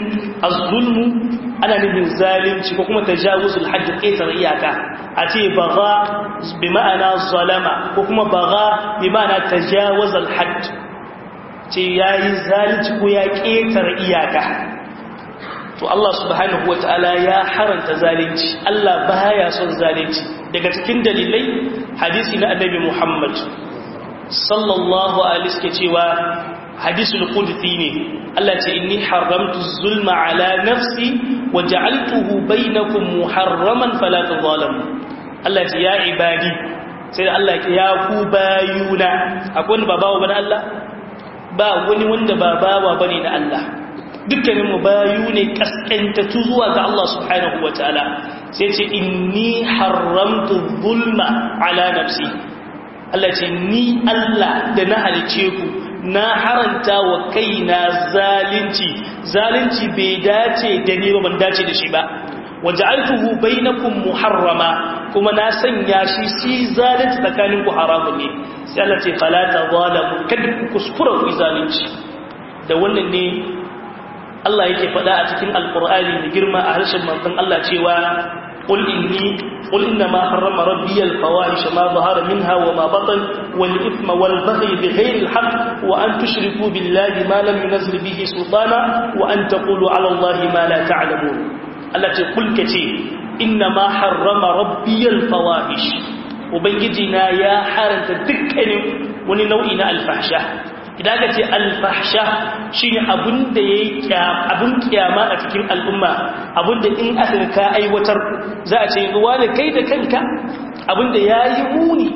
az-zulmu ana nufin zalunci ko kuma tajawuzul hadd ƙetar iyaka a ce baga bi ma'ana zalama ko kuma baga bi ma'ana tajawuzul hadd ce yayi zalunci ko ya ƙetar iyaka to Allah subhanahu wata'ala ya haranta zalunci Allah baya son zalunci daga cikin dalilai hadisi na annabi Muhammad sallallahu alaihi wasallam cewa hadisul qudsi ne Allah ce inni haramtu zulma ala nafsi wa ja'altuhu bainakum muharraman fala tadhalamu Allah ce ya ibadi sai Allah ya ku bayuna akwai wanda ba bawa bane Allah ba wani wanda ba bawa bane na Allah dukkanin mu bayu ne kaskantatu zuwa ga Allah subhanahu wataala sai ce inni haramtu zulma ala nafsi Allah ce ni Allah da na halice ku na haranta wa kaina zalunci zalunci bai dace da ni ba ban dace da shi ba waja'altuhu bainakum muharrama kuma na sanya shi shi zalunci tsakanin ku haramun ne sai Allah ce fala tazalamu kada ku kuskura ku zalunci da wannan ne Allah yake faɗa a cikin alqur'ani da girma a harshen manzon Allah cewa قل إني قل إنما حرم ربي الفواحش ما ظهر منها وما بطن والإثم والبغي بغير الحق وأن تشركوا بالله ما لم ينزل به سلطانا وأن تقولوا على الله ما لا تعلمون التي قل كتير إنما حرم ربي الفواحش وبنجدنا يا حارة دكن وننوئنا الفحشة idan aka ce alfahsha shi ne abin da ya yi abin kyama a cikin al'umma abin da in aka ka aiwatar za a ce ruwa da kai da kanka abin da ya yi muni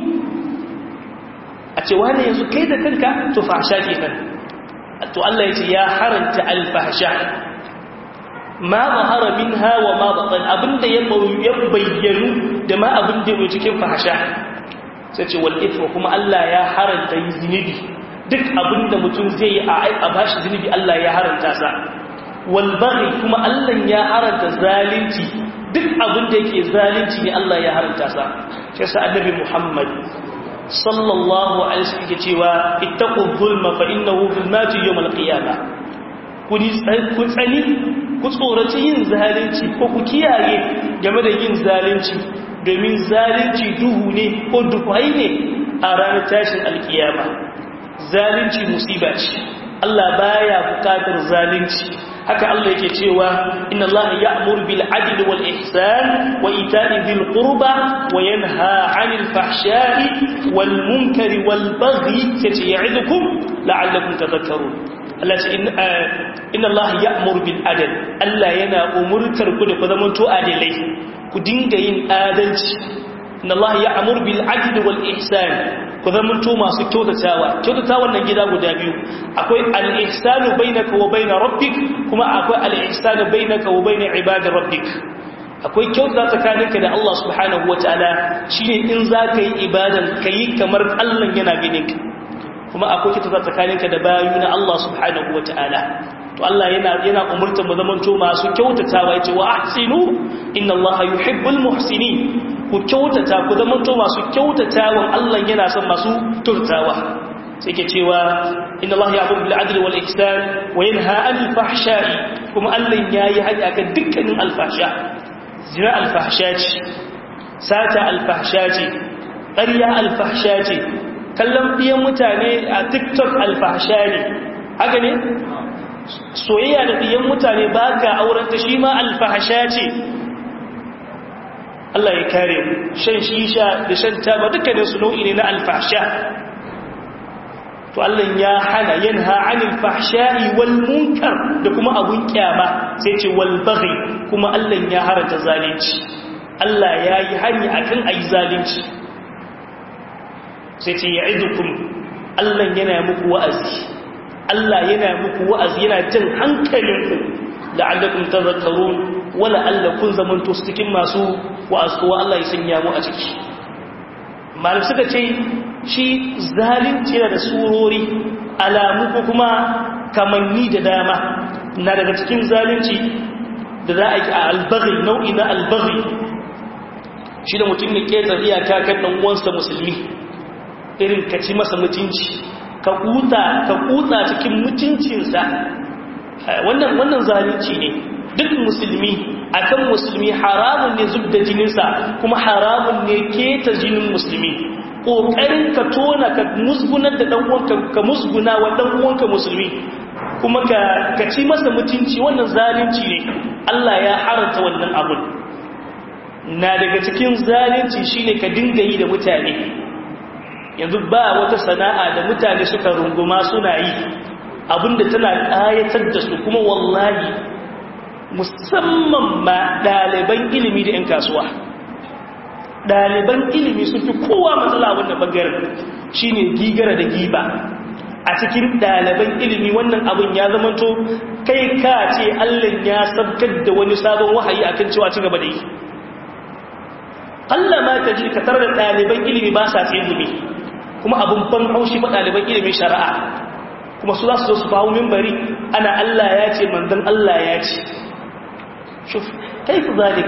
a ce wane yanzu kai da kanka to fahsha ke nan to Allah ya ce ya haranta alfahsha ma zahara min hawa ma batan abin da ya bayyanu da ma abin da ya cikin fahsha sai ce wal ithma kuma Allah ya haranta yi zinubi duk abinda mutum zai yi a bashi zunubi Allah ya haranta sa walbari kuma Allah ya haranta zalunci duk abinda yake zalunci ne Allah ya haranta sa sai sa annabi Muhammad sallallahu alaihi wasallam yake cewa ittaqu zulma fa innahu zulmatu yawm al-qiyamah ku ku tsani ku tsoraci yin zalunci ko ku kiyaye game da yin zalunci domin zalunci duhu ne ko duhai ne a ranar tashin alkiyama zalunci musiba ce Allah baya bukatar zalunci haka Allah yake cewa inna Allah ya'muru bil adli wal ihsan wa ita'i dhil qurba wa yanha 'anil fahsha'i wal munkari wal baghi ya'idukum la'allakum tadhakkarun Allah ce inna Allah ya'muru bil adli Allah yana umurtar ku da ku zamanto adilai ku dinga yin adalci inna Allah ya'muru bil adli wal ihsan ku zamanto masu kyautatawa kyautatawa nan gida guda biyu akwai al-ihsanu bainaka wa bain rabbik kuma akwai al-ihsanu bainaka wa bain ibadi rabbik akwai kyautata tsakaninka da Allah subhanahu wataala shine in zaka yi ibadan kai kamar Allah yana ganin ka kuma akwai kyautata tsakaninka da bayu na Allah subhanahu wataala to Allah yana yana umurtar mu zamanto masu kyautatawa yace wa ahsinu inna Allah yuhibbul muhsinin ku kyautata ku zamanto masu kyautatawan Allah yana son masu turtawa sai ke cewa inna Allah ya'muru bil adli wal ihsan wa yanha 'anil fahsha'i kuma Allah yayi haɗi akan dukkanin alfahsha zina alfahsha ce sata alfahsha ce ƙarya alfahsha ce kallon biyan mutane a TikTok alfahsha ne haka ne soyayya da biyan mutane ba ka auren ta shi ma alfahsha ce Allah ya kare mu shan shisha da shan taba dukkanin su nau'i ne na alfahsha to Allah ya hana yanha anil fahsha'i wal munkar da kuma abun kyama sai ce wal baghi kuma Allah ya haranta zalunci Allah ya yi hani akan ayi zalunci sai ce ya'idukum Allah yana muku wa'azi Allah yana muku wa'azi yana jin hankalinku la'allakum tadhakkarun wala Allah kun zamanto su cikin masu wa'azuwa Allah ya sanya mu a ciki malam suka ce shi zalunci yana da surori alamu ko kuma kamanni da dama na daga cikin zalunci da za a yi a albaghi nau'i na albaghi shi da mutum ne ƙetar iyaka kan ɗan uwansa musulmi irin ka ci masa mutunci ka kuta ka kuta cikin mutuncinsa wannan wannan zalunci ne duk musulmi akan musulmi haramun ne zub da jininsa kuma haramun ne keta jinin musulmi ƙoƙarin ka tona ka musgunar da ɗan'uwanka ka musguna wa ɗan'uwanka musulmi kuma ka ci masa mutunci wannan zalunci ne Allah ya haranta wannan abun na daga cikin zalunci shine ka dinga yi da mutane yanzu ba wata sana'a da mutane suka runguma suna yi abinda tana ƙayatar da su kuma wallahi musamman ma ɗaliban ilimi da 'yan kasuwa ɗaliban ilimi sun fi kowa matsala wannan ɓangaren shi ne gigara da giba a cikin ɗaliban ilimi wannan abin ya zamanto kai ka ce allon ya sabkar da wani sabon wahayi akan cewa ci gaba da yi Allah ma ta ji ka tarar da ɗaliban ilimi ba sa ilimi kuma abin ban haushi ba ɗaliban ilimin shari'a kuma su za su zo su bawo mimbari ana Allah ya ce manzon Allah ya ce shuf kaifu zalik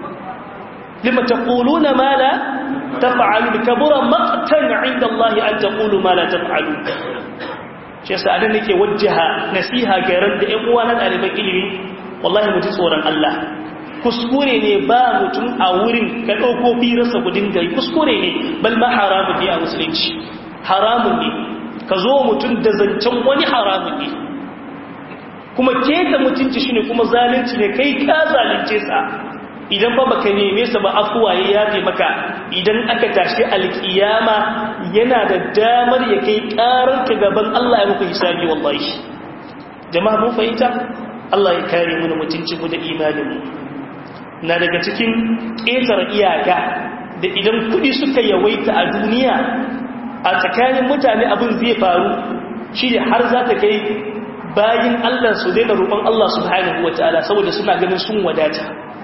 lima taquluna ma la taf'alu kabura maqtan 'inda Allah an taqulu ma la taf'alu shi yasa adan nake wajjaha nasiha ga ran da ƴan uwa na ɗaliban ilimi wallahi mu ji tsoron Allah kuskure ne ba mutum a wurin ka ɗauko firarsa ku dinga yi kuskure ne bal ma haramun ne a musulunci haramun ne ka zo mutum da zancen wani haramun ne kuma keta mutunci shi ne kuma zalunci ne kai ka zalunce sa idan ba baka neme sa ba afuwa ya yafe maka idan aka tashi alkiyama yana da damar ya kai karar ka gaban Allah ya muku hisabi wallahi jama'a mun fahimta Allah ya kare mu da mutunci mu da imanin mu na daga cikin ƙetare iyaka da idan kuɗi suka yawaita a duniya a tsakanin mutane abin zai faru shi ne har za ta kai bayin Allah su daina roƙon Allah subhanahu wa ta'ala saboda suna ganin sun wadata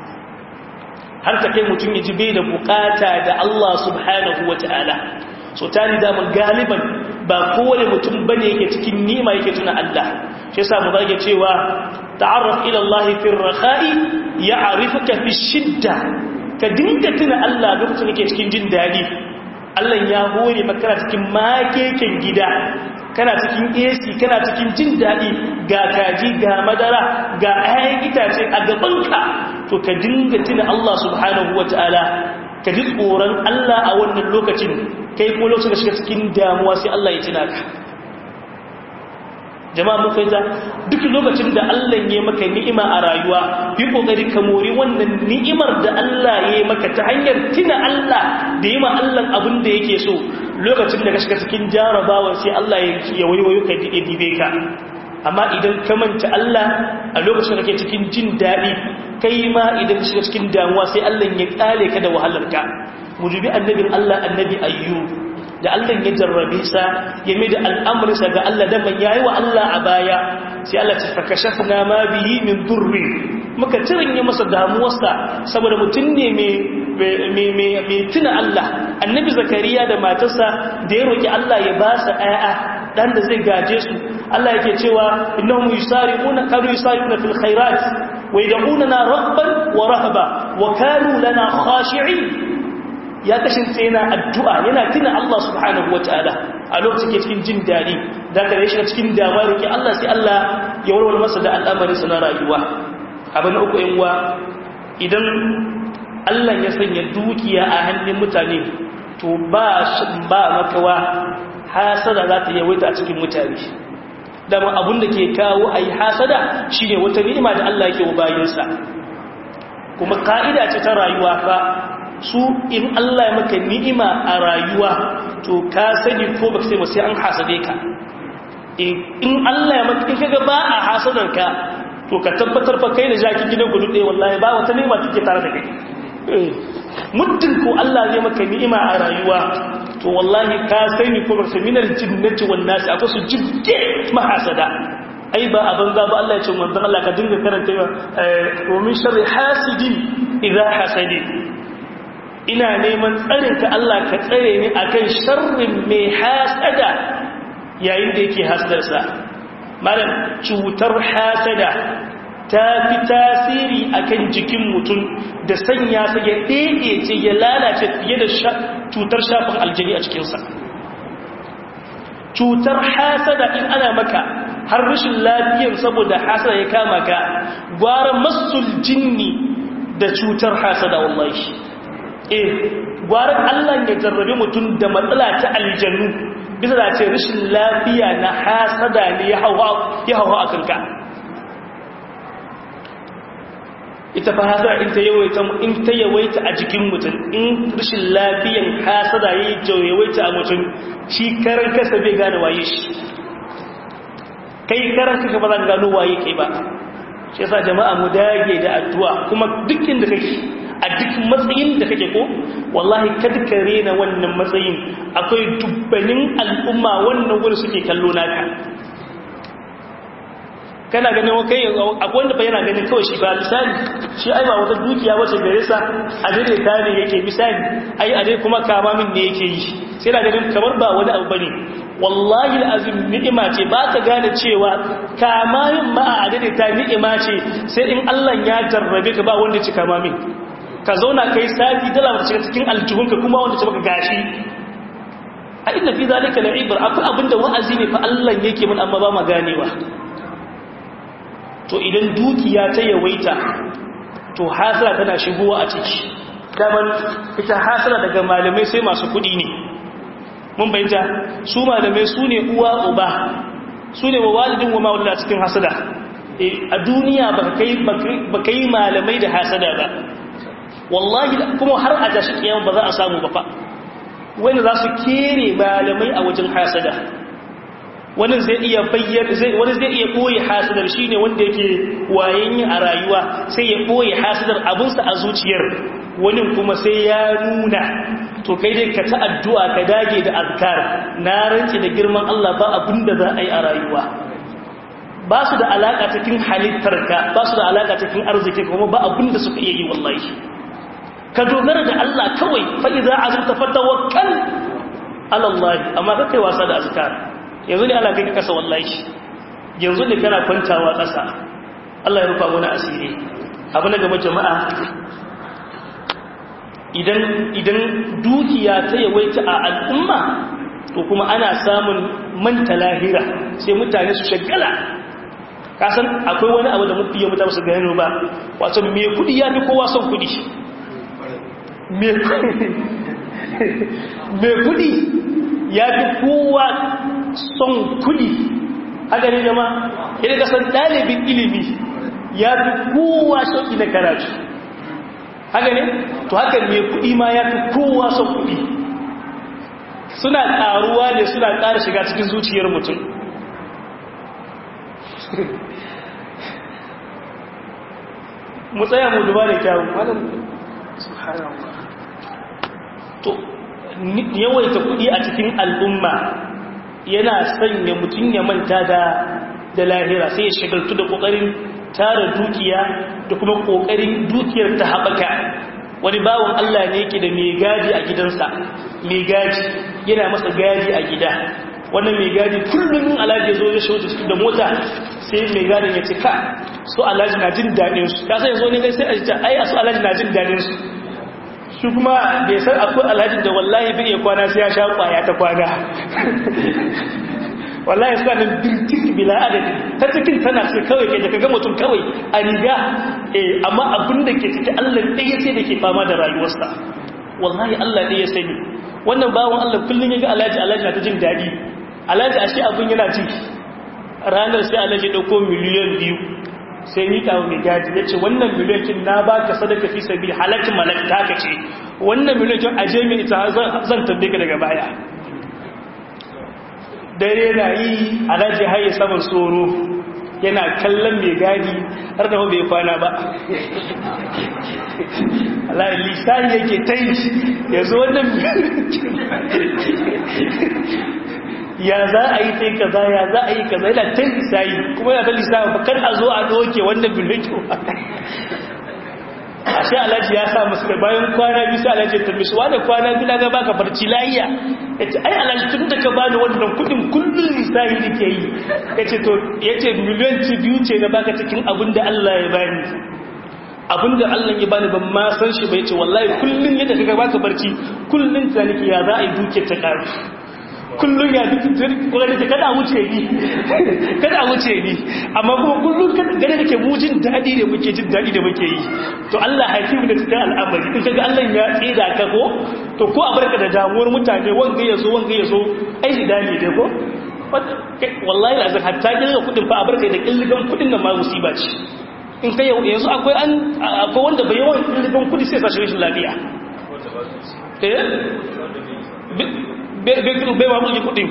har ta kai mutum ya ji bai da bukata da Allah subhanahu wa ta'ala so ta ni daman galiban ba kowane mutum bane yake cikin nima yake tuna Allah shi yasa mu zage cewa ta'arraf ila Allah fi ar-rakha'i ya'rifuka fi shidda ka dinga tuna Allah lokacin kake cikin jin dadi Allah ya hore maka cikin makeken gida kana cikin AC kana cikin jin dadi ga kaji ga madara ga ayan itace a gabanka to ka dinga tuna Allah subhanahu wataala ka ji tsoron Allah a wannan lokacin kai ko lokacin da shiga cikin damuwa sai Allah ya tuna ka jama'a mun fahimta duk lokacin da Allah ya maka ni'ima a rayuwa yi kokari ka mori wannan ni'imar da Allah ya maka ta hanyar tuna Allah da yi ma Allah abin da yake so lokacin da ka shiga cikin jarabawa sai Allah ya waiwayo ka dibe ka amma idan ka manta Allah a lokacin da kake cikin jin daɗi kai ma idan ka shiga cikin damuwa sai Allah ya kale ka da wahalarka mu dubi annabin Allah annabi ayyub da Allah ya jarrabe sa ya mai da al'amuransa ga Allah da man yayi wa Allah a baya sai Allah ta fakashafna ma bihi min durri muka tiranye masa damuwarsa saboda mutum ne mai tuna Allah annabi zakariya da matarsa da ya roki Allah ya ba sa ƴaƴa dan da zai gaje su Allah yake cewa innahum yusari'una kanu yusari'una fil khairat wa yad'unana rabban wa rahaba wa kanu lana khashi'in ya kasance yana addu'a yana tuna Allah subhanahu wa ta'ala a lokacin ke cikin jin daɗi da ka shi cikin damuwa roƙi Allah sai Allah ya warware masa da al'amarinsa na rayuwa abin na uku yanwa idan Allah ya sanya dukiya a hannun mutane to ba ba makawa hasada za ta yawaita a cikin mutane dama abin da ke kawo a yi hasada shi ne wata ni'ima da Allah yake wa bayansa kuma ka'ida ce ta rayuwa fa su in Allah ya maka ni'ima a rayuwa to ka sani ko baka sai sai an hasade ka in Allah ya maka in kaga ba a hasadar ka to ka tabbatar fa kai da jaki gidan gudu ɗaya wallahi ba wata ni'ima take tare da kai muddin ko Allah zai maka ni'ima a rayuwa to wallahi ka sani ko baka minar jinnati wan nasi akwai su jibge mahasada ai ba a banza ba Allah ya ce manzon Allah ka dinga karanta wa min sharri hasidin idza hasadi ina neman tsarinka Allah ka tsare ni akan sharrin mai hasada yayin da yake hasadarsa malam cutar hasada ta fi tasiri akan jikin mutum da sanya sa ya ce ya lalace fiye da cutar shafin aljani a cikinsa cutar hasada in ana maka har rashin lafiyan saboda hasada ya kama ka gwara masul jinni da cutar hasada wallahi eh gwara Allah ya jarrabe mutum da matsala ta aljannu bisa da ce rashin lafiya na hasada ne ya hawa ya hawa a kanka ita fa hasada in ta yawaita in ta yawaita a jikin mutum in rashin lafiyan hasada yayi yawaita a mutum shi karan kasa bai gane waye shi kai karan kasa ba za ka gano waye kai ba shi yasa jama'a mu dage da addu'a kuma duk inda kake a duk matsayin da kake ko wallahi kada ka rena wannan matsayin akwai dubbanin al'umma wannan gurin suke kallo naka kana ganin kai akwai wanda fa yana ganin kawai shi ba misali shi ai ba wata dukiya wace gare sa a dare ta ne yake misali ai a dai kuma kama min ne yake yi sai na ganin kamar ba wani abu bane wallahi alazim ni'ima ce ba ka gane cewa kama min ma a dare ta ni'ima ce sai in Allah ya jarrabe ka ba wanda ci kama min ka zauna kai sati dala wata shiga cikin aljihunka kuma wanda ci maka gashi a inda fi zalika la'ibar akwai abinda wa'azi ne fa Allah yake mun amma ba ma ganewa to idan dukiya ta yawaita to hasara tana shigowa a ciki daman ita hasara daga malamai sai masu kudi ne mun bayyanta su malamai su ne uwa uba su ne walidin wa mawalla cikin hasada a duniya ba ka yi malamai da hasada ba wallahi kuma har a tashi kiyan ba za a samu ba fa wani za su kere malamai a wajen hasada wani zai iya bayyana wani zai iya koyi hasidar shine wanda yake wayen a rayuwa sai ya koyi hasidar abinsa a zuciyar wani kuma sai ya nuna to kai dai ka ta addu'a ka dage da azkar na rance da girman Allah ba abinda za a yi a rayuwa ba su da alaka cikin halittarka ba su da alaka cikin arziki kuma ba abinda suka iya yi wallahi ka dogara da Allah kawai fa idza azumta fatawakkal ala Allah amma kai wasa da azkar yanzu ne ana kai kasa wallahi yanzu ne kana kwantawa kasa Allah ya rufa mana asiri abu na gaba jama'a idan idan dukiya ta yawaita a al'umma to kuma ana samun manta lahira sai mutane su shagala kasan akwai wani abu da mafi yi mutane su gano ba wato mai kudi ya fi kowa son kudi mai kudi ya fi kowa son kudi haka ne jama yadda kasan ɗalibin ilimi ya fi kowa shauki na karatu haka ne to haka mai kudi ma ya fi kowa son kudi suna ƙaruwa ne suna ƙara shiga cikin zuciyar mutum mu tsaya mu duba da kyawun malam subhanallah to yawaita kudi a cikin al'umma yana sanya mutum ya manta da da lahira sai ya shagaltu da kokarin tara dukiya da kuma kokarin dukiyar ta haɓaka wani bawon Allah ne yake da mai gadi a gidansa mai gadi yana masa gadi a gida wannan mai gadi kullum alhaji zo ya shauta su da mota sai mai gadin ya ce ka su alhaji na jin daɗin su ya sai zo ne sai a ji ai a su alhaji na jin daɗin su shi kuma bai san akwai alhaji da wallahi bai iya kwana sai ya sha kwaya ta kwana wallahi suna nan birtik bila adadi ta cikin tana sai kawai ke da kaga mutum kawai a riga eh amma abin da ke ciki Allah ɗaya sai da ke fama da rayuwarsa wallahi Allah ɗaya sani wannan bawon Allah kullum ya ga alhaji alhaji na ta jin daɗi alhaji ashe abin yana ji ranar sai alhaji ɗauko miliyan biyu sai ni kawo mai gadi ya ce wannan miliyan na ba ka sadaka fi sabi halakin malakta ka ce wannan miliyan aje mai ita zan tabbe ka daga baya dare na yi alhaji haye saman tsoro yana kallon mai gadi har da bai kwana ba Allah lisani yake ta yi ya zo wannan ya za a yi sai kaza ya za a yi kaza yana ta lisani kuma yana ta lisani ba kan a zo a doke wannan bilikin a sai alhaji ya sa musu da bayan kwana biyu sai alhaji ta mishi wanda kwana biyu na ga baka barci layiya ya ce ai alhaji tun da ka bani wannan kudin kullum lisani da ke yi ya ce to ya ce miliyan ci biyu ce na baka cikin abin da Allah ya bani abin da Allah ya bani ban ma san shi bai ce wallahi kullum yadda ka baka barci kullum ta nake ya za a yi duke ta karu kullum ya kuma da kada wuce ni kada wuce ni amma kuma kullum gane da ke mujin daɗi da muke jin daɗi da muke yi to Allah hakimu da cikin al'amari in kaga Allah ya tsida ka ko to ko a barka da damuwar mutane wanga ya zo wanga ya zo ai dani dai ko wallahi lazim hatta kirga kudin fa a barka da killigan kudin nan ma musiba ce in kai yanzu akwai an akwai wanda bai yawan killigan kudi sai sa shi lafiya eh bai ma buji kudin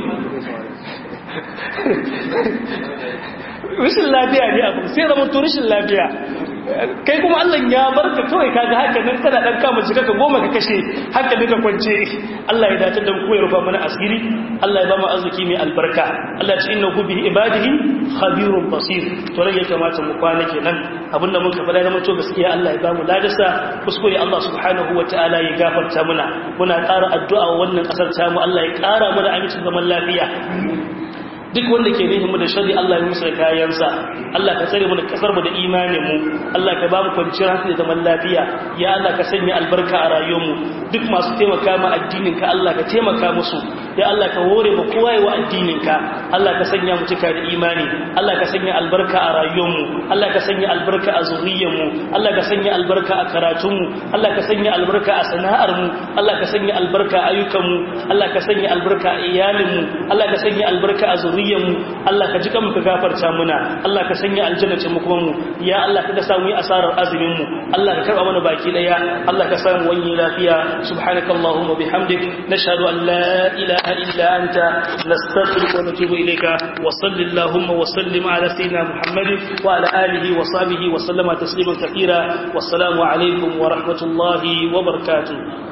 rashin lafiya ne abu sai zama to rashin lafiya kai kuma Allah ya barka kawai kaga haka nan kana dan kama jika ka goma ka kashe haka ne ka kwance Allah ya dace da mu ya rufa mana asiri Allah ya ba mu arziki mai albarka Allah ya ce innahu bi ibadihi khabirun basir to rai ya kamata mu kwana kenan abinda muka faɗa da mutu gaskiya Allah ya ba mu ladasa kuskure Allah subhanahu wataala ya gafarta muna muna ƙara addu'a wannan kasar tamu Allah ya ƙara mana amincin zaman lafiya duk wanda ke nihin mu da shari Allah ya musa kayansa Allah ka tsare mu da kasar mu da imanin mu Allah ka ba mu kwanciyar hankali da zaman lafiya ya Allah ka sanya albarka a rayuwar mu duk masu taimaka ma addinin ka Allah ka taimaka musu ya Allah ka hore mu kowa yi wa addinin ka Allah ka sanya mu cika da imani Allah ka sanya albarka a rayuwar mu Allah ka sanya albarka a zuriyar mu Allah ka sanya albarka a karatun mu Allah ka sanya albarka a sana'ar mu Allah ka sanya albarka a ayyukan mu Allah ka sanya albarka a iyalin mu Allah ka sanya albarka a zuriyar mu Allah ka ji kan ka gafarta muna Allah ka sanya aljanna ce mu kuma mu ya Allah ka sa mu yi asarar azumin mu Allah ka karba mana baki daya Allah ka samu wani lafiya subhanakallahumma bihamdik nashhadu an la ilaha illa anta nastaghfiruka wa natubu ilayka wa sallallahu wa sallim ala sayyidina muhammadin wa ala alihi wa sahbihi wa sallama tasliman kathira wassalamu alaikum wa rahmatullahi wa barakatuh